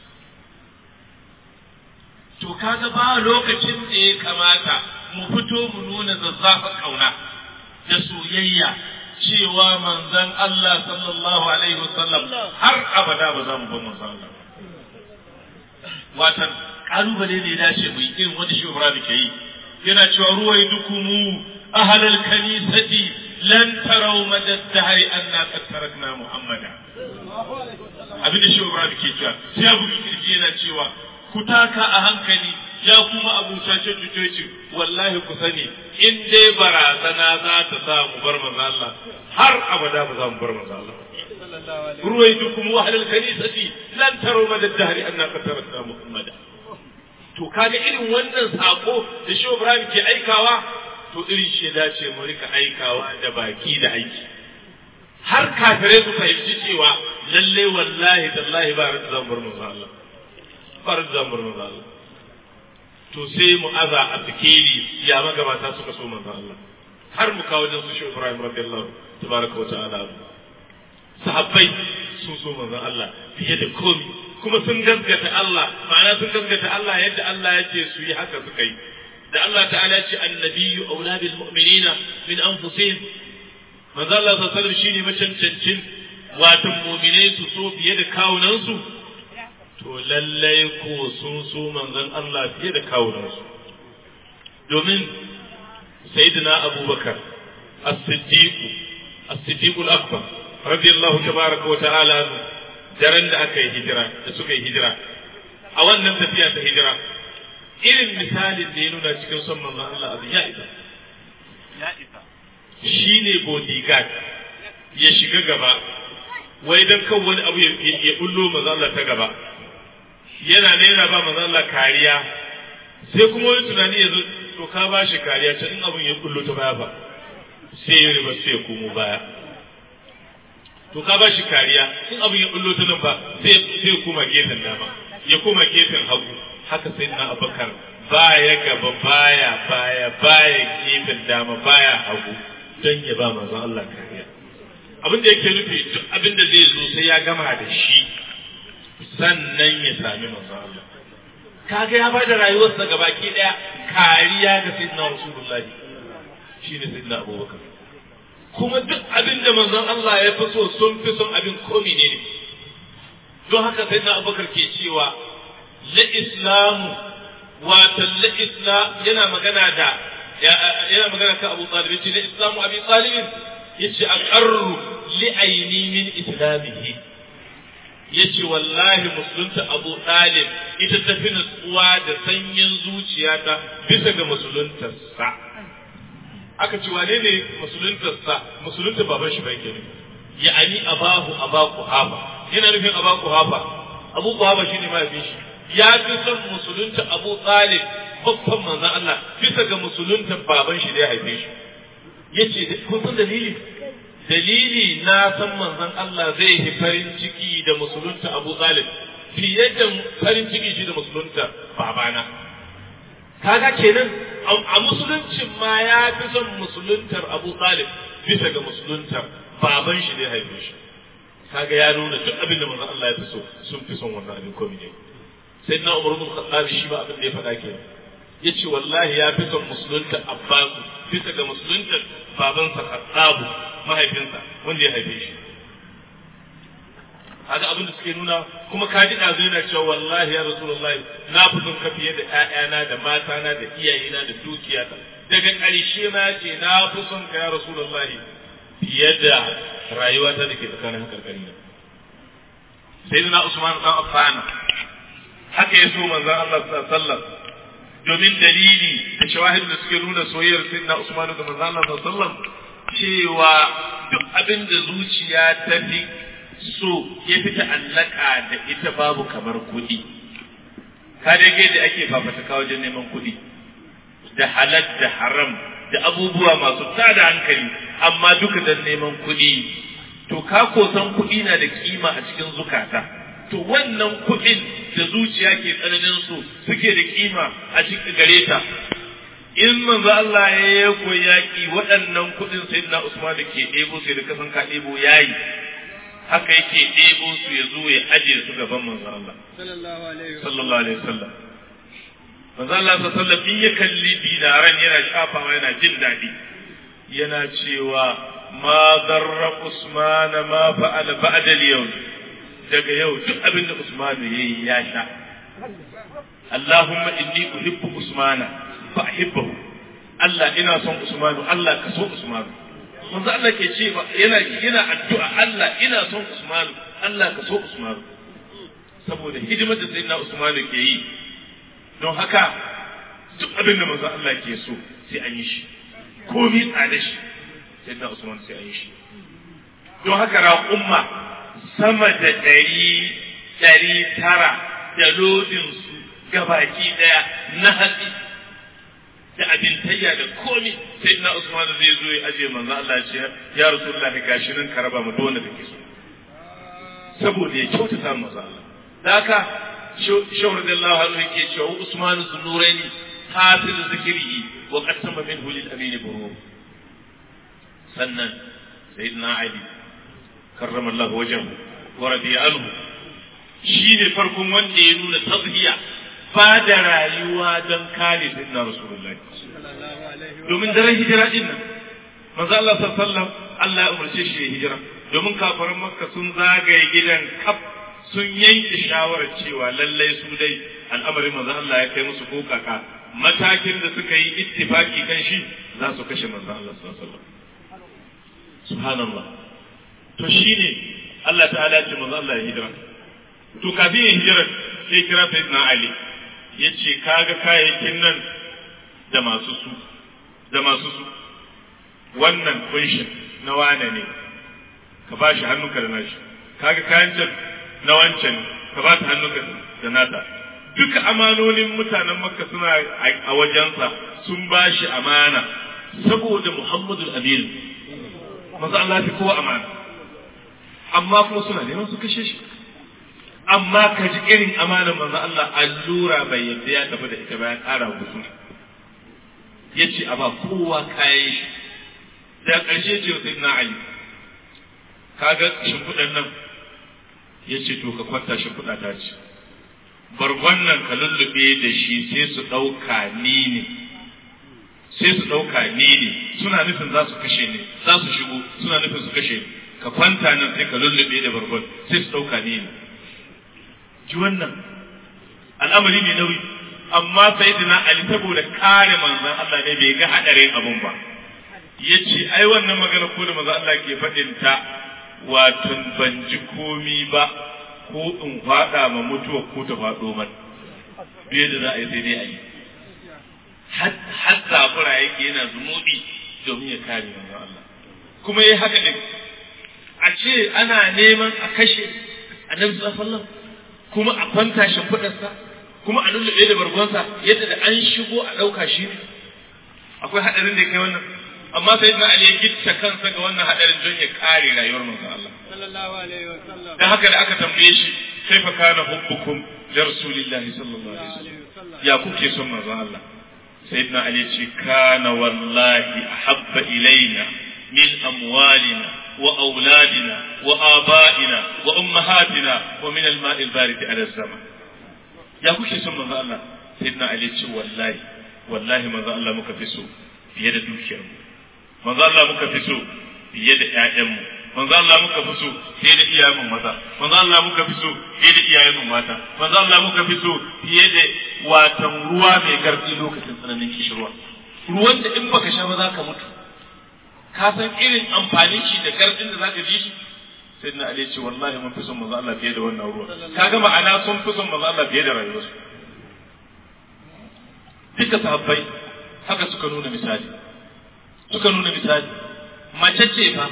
to kaga ba lokacin da ya kamata mu fito mu nuna zazzafan kauna da soyayya cewa manzon Allah sallallahu alaihi wasallam har abada ba za mu bar manzon Allah watan kalubale ne ya dace mu yi irin wanda shi Ibrahim ke yi yana cewa ruwai dukumu ahlal kanisati lan taraw madad dahri anna qad tarakna muhammada abin da shi Ibrahim ke cewa sai abu kirki yana cewa ku taka a hankali ya kuma abuta ce tutoci wallahi ku sani in dai barazana za ta sa mu bar manzo Allah har abada ba za mu bar manzo Allah ruwaidukum wa ahlul kanisati lan taru madad dahri anna qad tarakna muhammada to kaga irin wannan sako da shi Ibrahim ke aikawa to irin shi dace mu rika aikawa da baki da aiki har kafirai su fahimci cewa lalle wallahi tallahi ba ran zan bar manzo Allah ba ran zan bar manzo Allah to sai mu aza a fikiri ya magabata suka so manzo Allah har mu kawo da su shi Ibrahim radiyallahu tabaraka wa ta'ala sahabbai sun so manzon Allah fiye da komi kuma sun gaskata Allah ma'ana sun gaskata Allah yadda Allah yake su yi haka suka yi da Allah ta'ala ce annabiyyu aula bil mu'minina min anfusihim manzo Allah sallallahu alaihi shine macancancin watan mu'minai su so fiye da kawunansu to lallai ko sun so manzon Allah fiye da kawunansu domin sayyidina abubakar as-siddiq as-siddiq al-akbar radiyallahu tabaraka wa ta'ala daren da aka yi hijira da suka yi hijira a wannan tafiya ta hijira irin misalin da ya nuna cikin son manzon Allah abu ya isa ya isa shi ne bodyguard ya shiga gaba wai dan kan wani abu ya bullo manzon Allah ta gaba yana ne yana ba manzon Allah kariya sai kuma wani tunani ya zo to ka ba shi kariya can in abun ya bullo ta baya ba sai ya riba sai ya komo baya to ka ba shi kariya in abun ya bullo ta nan ba sai ya koma gefen dama ya koma gefen hagu haka sai na abakar baya gaba baya baya baya gefen dama baya hagu don ya ba manzon Allah kariya abin da yake nufi duk abin da zai zo sai ya gama da shi sannan ya sami manzon Allah kaga ya bada rayuwarsa gabaki daya kariya ga sayyidina rasulullahi shine sayyidina abubakar kuma duk abin da manzon Allah ya fi so sun fi son abin komi ne ne don haka sayyidina abubakar ke cewa la islamu watan la islam yana magana da yana magana kan Abu Talib yace la islamu Abi Talib yace aqarru li aini min islamihi yace wallahi musulunta Abu Talib ita ta fi nutsuwa da sanyin zuciyata bisa ga musuluntarsa aka ce wane ne musuluntarsa musulunta baban shi bai kenan ya'ani abahu abaku hafa yana nufin abaku hafa abu hafa shine mahaifin shi ya fi son musulunta Abu Talib babban manzon Allah bisa ga musulunta baban shi da ya haife shi yace kun san dalili dalili na san manzon Allah zai yi farin ciki da musulunta Abu Talib fiye da farin ciki shi da musulunta babana kaga kenan a musuluncin ma ya fi son musuluntar Abu Talib bisa ga musuluntar baban shi da ya haife shi kaga ya nuna duk abin da manzon Allah ya fi so sun fi son wannan abin komai ne sai na umar bin khattab shi ba abin da ya faɗa ke yace wallahi ya fi son musulunta abbas bisa ga musulunta babansa khattab mahaifinsa wanda ya haife shi kaga abin da suke nuna kuma ka ji ɗazu yana cewa wallahi ya rasulullahi na fi son ka fiye da ƴaƴana da matana da iyayena da dukiyata daga ƙarshe na ce na fi son ka ya rasulullahi fiye da rayuwata da ke tsakanin hakarkari na sayyidina usman dan affan haka ya so manzon Allah sallallahu domin dalili da shawahid da suke nuna soyayyar sayyidina Usman da manzon Allah sallallahu cewa duk abin da zuciya ta fi so ya fi ta'allaka da ita babu kamar kuɗi ka dai da ake fafataka wajen neman kuɗi da halal da haram da abubuwa masu tada hankali amma duka dan neman kuɗi to ka kosan kuɗi na da kima a cikin zukata to wannan kuɗin da zuciya ke tsananin su suke da kima a cikin gare ta in manzo Allah ya yi koyi yaƙi waɗannan kuɗin sayyidina Usman da ke ɗebo sai da kasan ka ɗebo yayi haka yake ɗebo su ya zo ya aje su gaban manzo Allah sallallahu alaihi wasallam manzo Allah sallallahu alaihi wasallam in ya kalli dinaran yana shafawa yana jin daɗi yana cewa ma darra Usman ma fa'ala ba'da al-yawm daga yau duk abin da Usman ya yi ya sha. Allahumma inni uhibbu Usmana fa ahibbahu. Allah ina son Usmanu Allah ka so Usmanu. Manzo Allah ke ce yana yana addu'a Allah ina son Usmanu Allah ka so Usmanu. Saboda hidimar da sayyidina Usmanu ke yi. Don haka duk abin da manzo Allah ke so sai an yi shi. Komi tsada shi sayyidina Usman sai an yi shi. Don haka raƙumma sama da ɗari ɗari tara da lodinsu gabaki ɗaya na hatsi da abintayya da komi sai na Usman zai zo ya aje manzo Allah ce ya Rasulullahi gashi nan ka raba mu dole da ke so saboda ya kyautata manzo Allah da haka shawar da Allah har yake cewa Usman zunuraini hafiz zikrihi wa qasama minhu lil amin buru sannan sayyidina Ali karrama Allah wajen wa radiya anhu shi ne farkon wanda ya nuna tazhiya ba da rayuwa don kare sayyidina rasulullahi domin daren hijira din nan manzo Allah sallallahu Allah ya umarce shi ya hijira domin kafaran makka sun zagaye gidan kaf sun yanke shawarar cewa lallai su dai al'amarin manzo Allah ya kai musu kokaka matakin da suka yi ittifaki kan shi za su kashe manzo Allah sallallahu alaihi wasallam subhanallah to shine Allah ta'ala ya ce manzo Allah ya hijira to kafin ya hijira sai kira sayyidina Ali ya ce kaga kayayyakin nan da masu su da masu su wannan kunshin na wane ne ka ba shi hannunka da nashi kaga kayan can na wancan ka ba ta hannunka da nata duka amanonin mutanen makka suna a wajensa sun ba shi amana saboda muhammadul amin maza Allah fi kowa amana amma kuma suna neman su kashe shi amma ka ji irin amanar manzo Allah allura bai yadda ya tafi da ita bayan ƙara gusu ya ce a ba kowa kayan shi da ƙarshe ce wa sayyidina Ali kaga shimfiɗan nan ya ce to ka kwanta shimfiɗa ta ce bargon nan ka lullube da shi sai su ɗauka ni ne sai su ɗauka ni ne suna nufin za su kashe ni za su shigo suna nufin su kashe ni ka kwanta nan sai ka lullube da bargon sai su ɗauka ni ne ji wannan al'amari mai nauyi amma sayyidina Ali saboda kare manzon Allah ne bai ga hadarin abun ba yace ai wannan magana ko da manzon Allah ke faɗin ta wato ban ji komi ba ko in faɗa ma mutuwa ko ta faɗo man biye da za a yi sai dai a yi har zafura yake yana zumuɗi domin ya kare manzon Allah kuma yayi haka din a ce ana neman a kashe annabi sallallahu alaihi wasallam kuma a kwanta shimfiɗarsa kuma a lullube da bargonsa yadda da an shigo a ɗauka shi ne akwai haɗarin da ya kai wannan amma sai na Ali ya gitta kansa ga wannan haɗarin don ya kare rayuwar manzon Allah sallallahu alaihi wasallam dan haka da aka tambaye shi kaifa kana hubbukum li rasulillahi sallallahu alaihi wasallam ya kuke son manzon Allah sayyidina Ali ya ce kana wallahi ahabba ilaina min amwalina وأولادنا وآبائنا وأمهاتنا ومن الماء البارد على الزمن يا كوشي سن manzo Allah sayyidina Ali ce wallahi wallahi manzo Allah muka fi so fiye da dukiyar mu manzo Allah muka fi so fiye da ƴaƴan mu manzo Allah muka fi so fiye da iyayen mu maza manzo Allah muka fi so fiye da iyayen mu mata manzo Allah muka fi so fiye da watan ruwa mai gardi lokacin tsananin kishirwa ruwan da in baka sha ba za ka mutu ka san irin amfanin shi da gardin da zaka ji shi sai na Ali ce wallahi mun fi son manzo Allah fiye da wannan ruwa kaga ma'ana sun fi son manzo Allah fiye da rayuwarsu duka sahabbai haka suka nuna misali suka nuna misali mace ce fa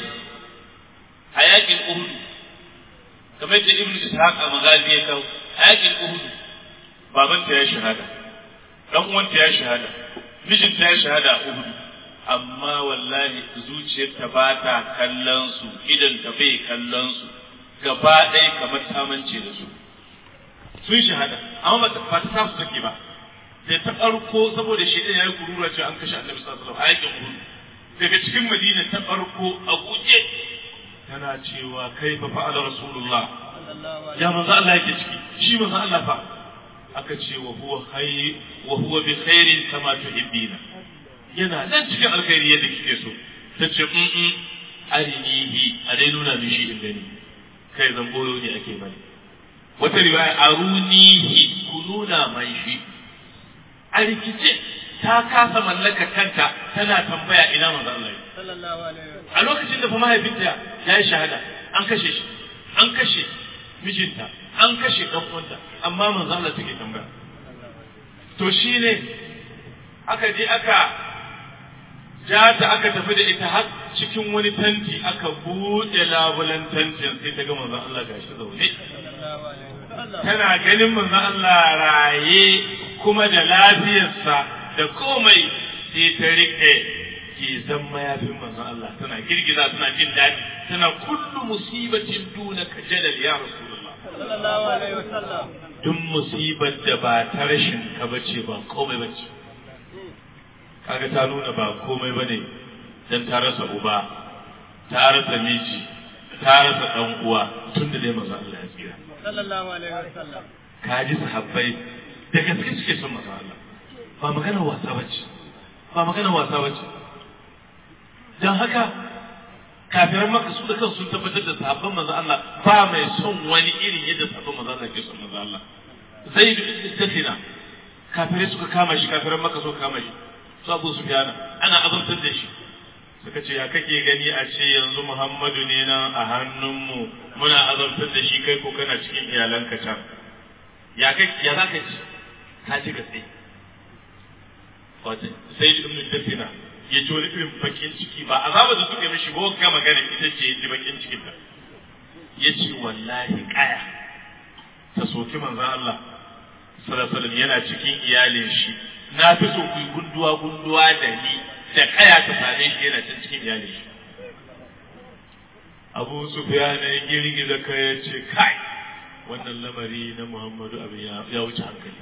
a yakin Uhud kamar da Ibn Ishaq a magazi ya kawo a yakin Uhud babanta ya shahada dan uwanta ya shahada mijinta ya shahada a Uhud amma wallahi zuciyarta ba ta kallon su idan ta bai kallon su gaba ɗaya kamar ta mance da su sun shahada amma ba ta sa su take ba da ta farko saboda shi ya yi kurura cewa an kashe annabi sallallahu alaihi wasallam a yakin uhud daga cikin madina ta farko a guje tana cewa kai fa fa'ala rasulullah ya manzo Allah yake ciki shi manzo Allah fa aka ce wa huwa hayy wa huwa bi khairin kama tuhibbina yana nan cikin alkhairi yadda kike so ta ce in arinihi a dai nuna min shi in gani kai zan boyo ne ake bani wata riwaya arunihi ku nuna mai shi a rikice ta kasa mallaka kanta tana tambaya ina manzo Allah sallallahu alaihi wasallam a lokacin da fa mahaifinta ya yi shahada an kashe shi an kashe mijinta an kashe ɗan uwanta amma manzo Allah take tambaya to shine aka je aka ja ta aka tafi da ita har cikin wani tanti aka buɗe labulan tantin sai ta ga manzon Allah gashi zaune sallallahu alaihi wasallam tana ganin manzon Allah raye kuma da lafiyarsa da komai sai ta riƙe ke zan mayafin manzon Allah tana girgiza tana jin daɗi tana kullu musibatin duna ka jalal ya rasulullah sallallahu alaihi wasallam duk musibar da ba ta rashin ka bace ba komai bace kaga ta nuna ba komai bane dan ta rasa uba ta rasa miji ta rasa dan uwa tun da dai manzo Allah ya tsira sallallahu alaihi wasallam ka ji sahabbai da gaske suke son manzo Allah ba magana wasa bace ba magana wasa bace dan haka kafiran maka su da kansu sun tabbatar da sahabban manzo Allah ba mai son wani irin yadda sahabban manzo Allah ke son manzo Allah zaid ibn tafina kafirai suka kama shi kafiran maka suka kama shi su Abu Sufyan ana azabtar da shi suka ce ya kake gani a ce yanzu Muhammadu ne nan a hannunmu muna azabtar da shi kai ko kana cikin iyalanka can ya kai ya za ka ci ka ci gatse wato sai ibn tafina ya ji wani irin bakin ciki ba azaba da suka mishi ba ga magana ita ce ya ji bakin cikin ta ya ce wallahi kaya ta soki manzon Allah sallallahu alaihi yana cikin iyalin shi na fi so ku gunduwa gunduwa da ni da kaya ta same shi yana can cikin iyalin shi Abu Sufyan ya girgiza kai ya ce kai wannan lamari na Muhammadu abin ya wuce hankali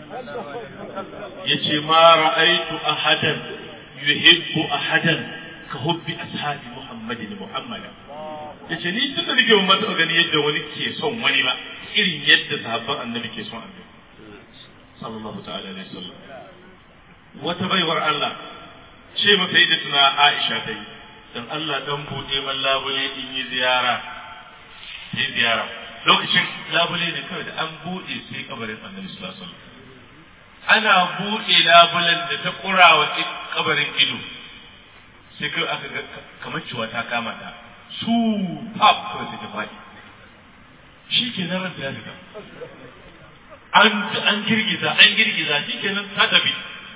ya ce ma ra'aitu ahadan yuhibbu ahadan ka hubbi ashabi Muhammadin Muhammadan ya ce ni tun da nake ban mata gani yadda wani ke son wani ba irin yadda sahabban annabi ke son annabi sallallahu ta'ala alaihi wasallam wata baiwar Allah ce mata da tuna Aisha ta yi dan Allah dan buɗe man labule in yi ziyara yi ziyara lokacin labule ne kawai da an buɗe sai kabarin annabi sallallahu alaihi wasallam ana buɗe labulen da ta kura wa kabarin ido sai kai aka ga kamar ciwa ta kama ta su pap kawai sai ta faɗi shi ke nan ranta ya fita an an girgiza an girgiza shi ke nan ta tafi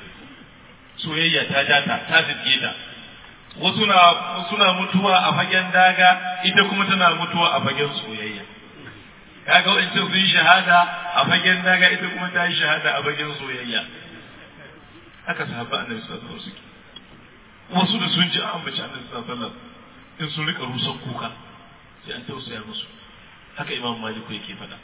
soyayya ta ja ta ta zirge ta wasu na suna mutuwa a fagen daga ita kuma tana mutuwa a fagen soyayya kaga wancan sun shahada a fagen daga ita kuma ta yi shahada a fagen soyayya haka sahabba annabi sallallahu alaihi wasallam wasu da sun ji an ambaci annabi sallallahu alaihi wasallam in sun rika rusan kuka sai an tausaya musu haka imam maliku yake faɗa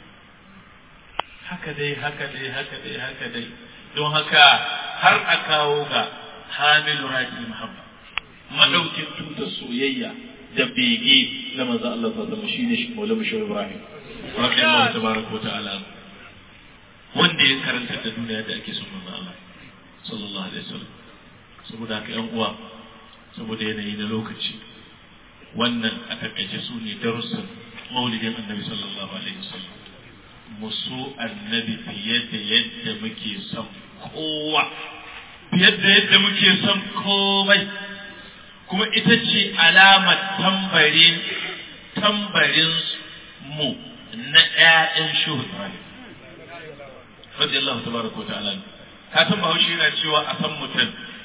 haka dai haka dai haka dai haka dai don haka har a kawo ga hamilu raji muhammad madaukin tutar soyayya da bege na manzo Allah sallallahu alaihi wasallam shine shi maulana shi ibrahim radiyallahu tabaraka wa ta'ala wanda ya karanta da duniya da ake son manzo Allah sallallahu alaihi wasallam saboda haka yan uwa saboda yanayi na lokaci wannan a takaice su ne darussan maulidin annabi sallallahu alaihi wasallam musu annabi fiye da yadda muke son kowa fiye da yadda muke son komai kuma ita ce alamar tambarin tambarin mu na ƴaƴan shuhud radiyallahu tabaraka wa ta'ala ka san bahaushe yana cewa a san mutum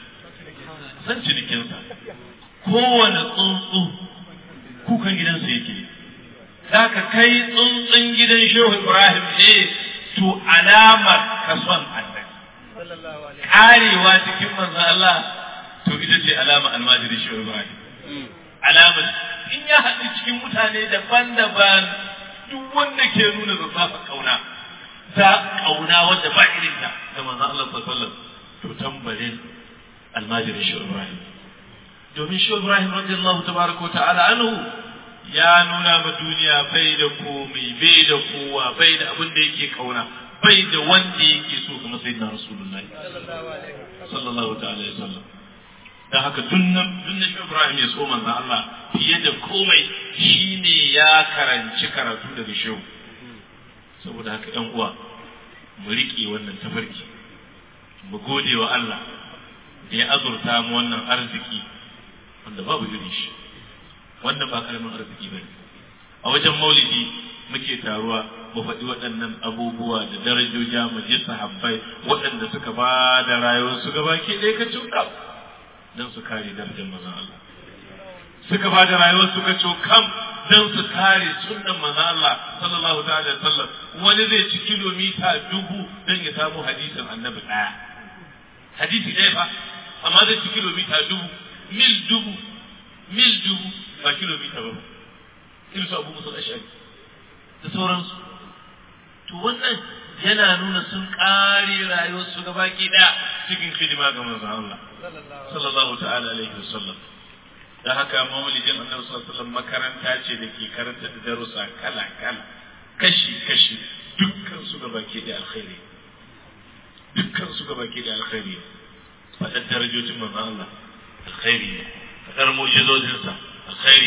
san cinikinsa kowane tsuntsu kukan gidansa yake za ka kai tsuntsun gidan shehu ibrahim ne to alamar ka son annabi karewa cikin manzo Allah to ita ce alama almajiri shehu ibrahim alamar in ya haɗu cikin mutane daban-daban duk wanda ke nuna zazzafa kauna ta kauna wadda ba irin ta da manzo Allah sallallahu alaihi wasallam to tambarin almajirin shehu ibrahim domin shehu ibrahim radiyallahu tabaraka wa ta'ala anhu ya nuna ma duniya bai da komai bai da kowa bai da abin da yake kauna bai da wanda yake so kamar sayyidina rasulullahi sallallahu ta'ala alaihi wasallam dan haka tunnan tunnan shi Ibrahim ya so manzo Allah fiye da komai shine ya karanci karatu daga shehu saboda haka ɗan uwa mu riƙe wannan tafarki mu gode wa Allah da ya azurta mu wannan arziki wanda babu irin shi wannan ba karamin arziki bane a wajen maulidi muke taruwa mu faɗi waɗannan abubuwa da darajoja mu je sahabbai waɗanda suka ba da rayuwarsu gaba ke ɗaya ka cuta don su kare darajar manzon Allah suka ba da rayuwar suka cokam don su kare sunnan manzon Allah sallallahu ta'ala alaihi wasallam wani zai ci kilomita dubu don ya samu hadisin annabi ɗaya hadisi ɗaya fa amma zai ci kilomita dubu mil dubu mil dubu ba kilomita ba irin su abu musul ashari da sauransu to wannan yana nuna sun ƙare rayuwarsu ga baki ɗaya cikin hidima ga manzon Allah sallallahu ta'ala alaihi wasallam da haka maulidin annabi sallallahu alaihi wasallam makaranta ce da ke karanta da darussa kala kala kashi kashi dukkan su ga baki ɗaya alkhairi dukkan su ga baki ɗaya alkhairi faɗar darajojin manzon Allah alkhairi ne faɗar mu'jizozinsa alkhairi ne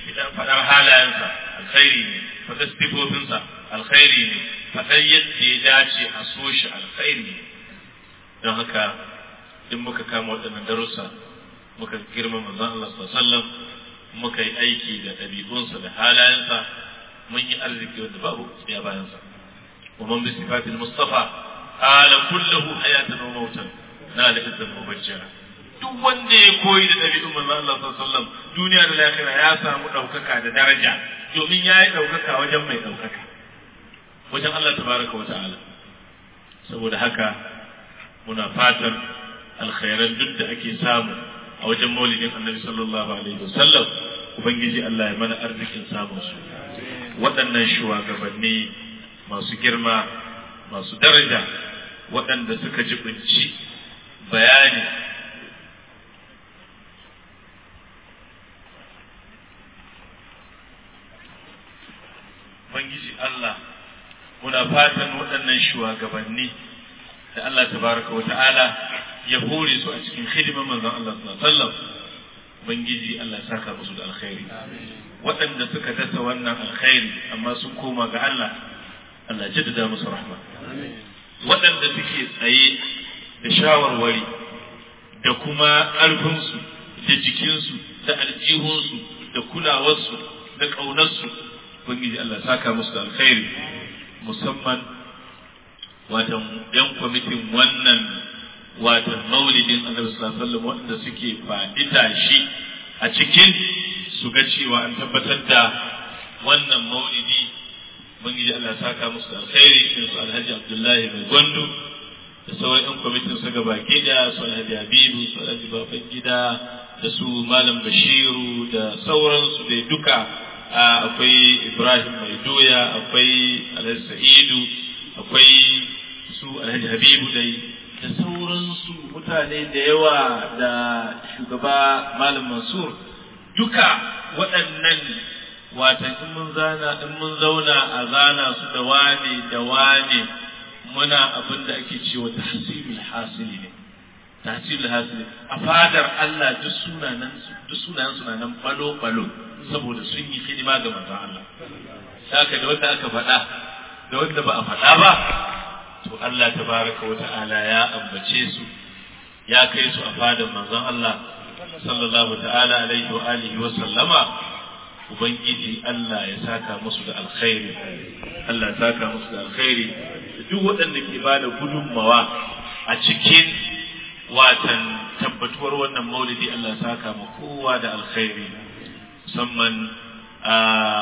faɗar halayensa alkhairi ne faɗar sifofinsa alkhairi ne faɗar yadda ya dace a so shi alkhairi ne don haka in muka kama waɗannan darussa muka girma manzon Allah sallallahu alaihi wasallam muka yi aiki da ɗabi'unsa da halayensa mun yi arziki wanda babu ya bayansa wa man bi sifatil mustafa ala kullahu hayatan wa mautan na da izzan mubajjara duk wanda ya koyi da ɗabi'un manzon Allah sallallahu alaihi wasallam duniya da lahira ya samu ɗaukaka da daraja domin ya yi ɗaukaka wajen mai ɗaukaka wajen Allah tabaraka wa ta'ala saboda haka muna fatan alkhairan duk da ake samu a wajen maulidin annabi sallallahu alaihi wasallam ubangiji Allah ya mana arzikin samun su waɗannan shugabanni masu girma masu daraja waɗanda suka jibinci bayani ubangiji Allah muna fatan waɗannan shugabanni da Allah tabaraka wa ta'ala ya hore su a cikin hidimar manzon Allah sallallahu alaihi wasallam ubangiji Allah ya saka musu da alkhairi waɗanda suka dasa wannan alkhairi amma sun koma ga Allah Allah ya jaddada musu rahma waɗanda suke tsaye da shawarwari da kuma ƙarfinsu da jikinsu da aljihunsu da kulawarsu da ƙaunarsu ubangiji Allah ya saka musu da alkhairi musamman watan yan kwamitin wannan watan maulidin annabi sallallahu alaihi wasallam wanda suke faɗi tashi a cikin su ga cewa an tabbatar da wannan maulidi ubangiji Allah saka musu da alkhairi irin su Alhaji Abdullahi mai gwandu da sauran yan kwamitin su gaba da su Alhaji Habibu su Alhaji Baban Gida da su Malam Bashiru da sauransu dai duka akwai Ibrahim mai doya akwai Alhaji Sa'idu akwai su Alhaji Habibu dai da sauransu mutane da yawa da shugaba Malam Mansur duka waɗannan watan in mun zana in mun zauna a zana su da wane da wane muna abin da ake cewa tahsilul hasili ne tahsilul hasili a fadar Allah duk sunanan duk sunanan suna nan balo balo saboda sun yi hidima ga manzon Allah haka da wanda aka faɗa da wanda ba a faɗa ba to Allah tabaraka wa ta'ala ya ambace su ya kai su a fadar manzon Allah sallallahu ta'ala alaihi wa alihi wa sallama ubangiji Allah ya saka musu da alkhairi Allah ya saka musu da alkhairi duk waɗanda ke ba da gudunmawa a cikin watan tabbatuwar wannan maulidi Allah ya saka ma kowa da alkhairi musamman a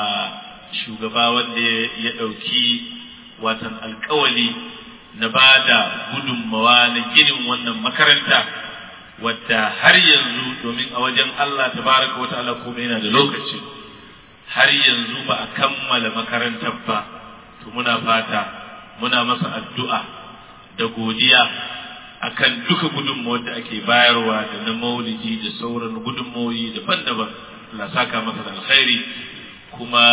shugaba wanda ya ɗauki watan alkawali na ba da gudunmawa na ginin wannan makaranta wadda har yanzu domin a wajen Allah tabaraka wa ta'ala kuma yana da lokaci har yanzu ba a kammala makarantar ba to muna fata muna masa addu'a da godiya akan duka gudunmawar da ake bayarwa da na maulidi da sauran gudunmawoyi daban-daban Allah saka masa da alkhairi kuma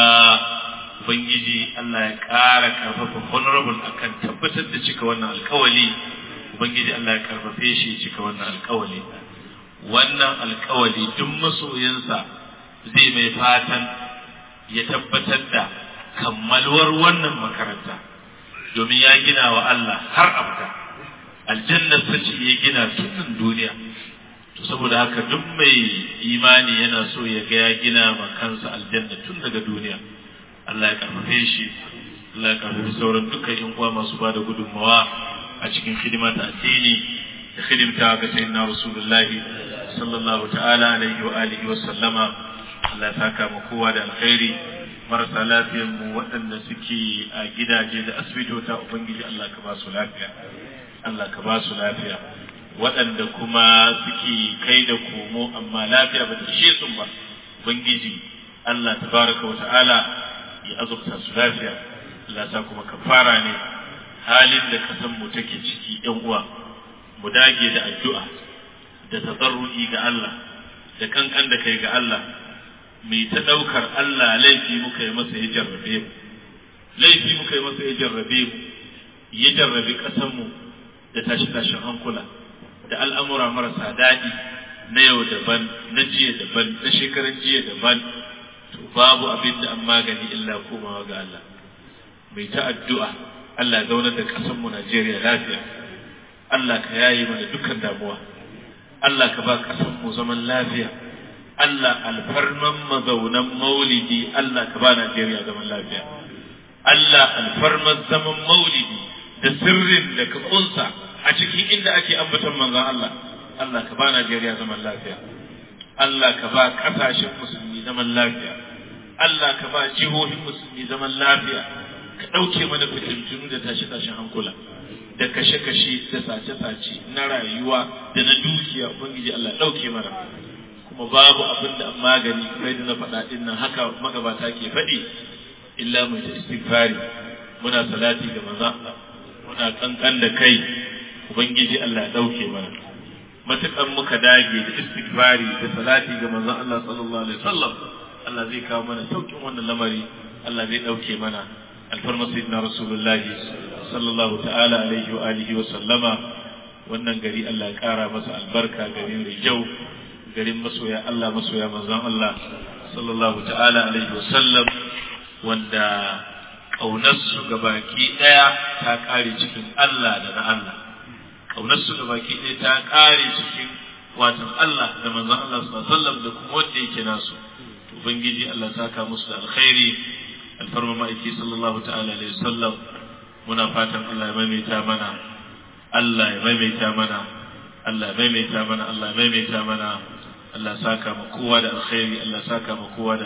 Ubangiji Allah ya ƙara ƙarfafa honorable akan tabbatar da cika wannan alkawali Ubangiji Allah ya ƙarfafe shi cika wannan alkawali wannan alkawali duk masoyinsa zai mai fatan ya tabbatar da kammaluwar wannan makaranta domin ya gina wa Allah har abada aljannar ta ce ya gina tun duniya to saboda haka duk mai imani yana so ya ga ya gina ma kansa aljanna tun daga duniya Allah ya karfafe shi Allah ya karfafe sauran dukkan yan uwa masu ba da gudunmawa a cikin hidima ta addini da hidimta ga sayyidina rasulullahi sallallahu ta'ala alaihi wa alihi wa sallama Allah ya saka mu kowa da alkhairi marasa lafiyar mu waɗanda suke a gidaje da asibitota ubangiji Allah ka ba su lafiya Allah ka ba su lafiya waɗanda kuma suke kai da komo amma lafiya ba ta ishe su ba ubangiji Allah tabaraka wa ta'ala ya azurta su lafiya Allah sa kuma kafara ne halin da kasan mu take ciki yan uwa mu dage da addu'a da tazarru'i ga Allah da kankan da kai ga Allah mai ta ɗaukar Allah laifi muka yi masa ya jarrabe mu laifi muka yi masa ya jarrabe mu ya jarrabe ƙasanmu da tashi-tashin hankula da al'amura marasa daɗi na yau daban na jiya daban na shekaran jiya daban to babu abin da an magani illa komawa ga Allah mai ta addu'a Allah zaunar da ƙasar mu Najeriya lafiya Allah ka yaye mana dukkan damuwa Allah ka ba ƙasar mu zaman lafiya Allah alfarman mazaunan maulidi Allah ka ba Najeriya zaman lafiya Allah alfarman zaman maulidi da sirrin da ka kunsa a cikin inda ake ambaton manzon Allah Allah ka ba Najeriya zaman lafiya Allah ka ba ƙasashen musulmi zaman lafiya Allah ka ba jihohin musulmi zaman lafiya ka ɗauke mana fitintunu da tashe-tashen hankula da kashe-kashe da sace-sace na rayuwa da na dukiya ubangiji Allah ɗauke mana kuma babu abin da magani kamar da na faɗa ɗin nan haka magabata ke faɗi illa mai ta istighfari muna salati ga manzon Allah muna kankan da kai ubangiji Allah ya ɗauke mana matukan muka dage da istighfari da salati ga manzon Allah sallallahu alaihi wasallam Allah zai kawo mana saukin wannan lamari Allah zai ɗauke mana alfarma sayyidina rasulullahi sallallahu ta'ala alaihi wa alihi wa sallama wannan gari Allah ya kara masa albarka garin Rijau garin masoya Allah masoya manzon Allah sallallahu ta'ala alaihi wa sallam wanda kaunarsu ga baki daya ta kare cikin Allah da na Allah kaunarsu ga baki daya ta kare cikin watan Allah da manzon Allah sallallahu alaihi wa sallam da kuma wanda yake nasu ubangiji Allah saka musu da alkhairi alfarma ma'aiki sallallahu ta'ala alaihi wasallam muna fatan Allah ya maimaita mana Allah ya maimaita mana Allah ya maimaita mana Allah ya maimaita mana Allah saka mu kowa da alkhairi Allah saka mu kowa da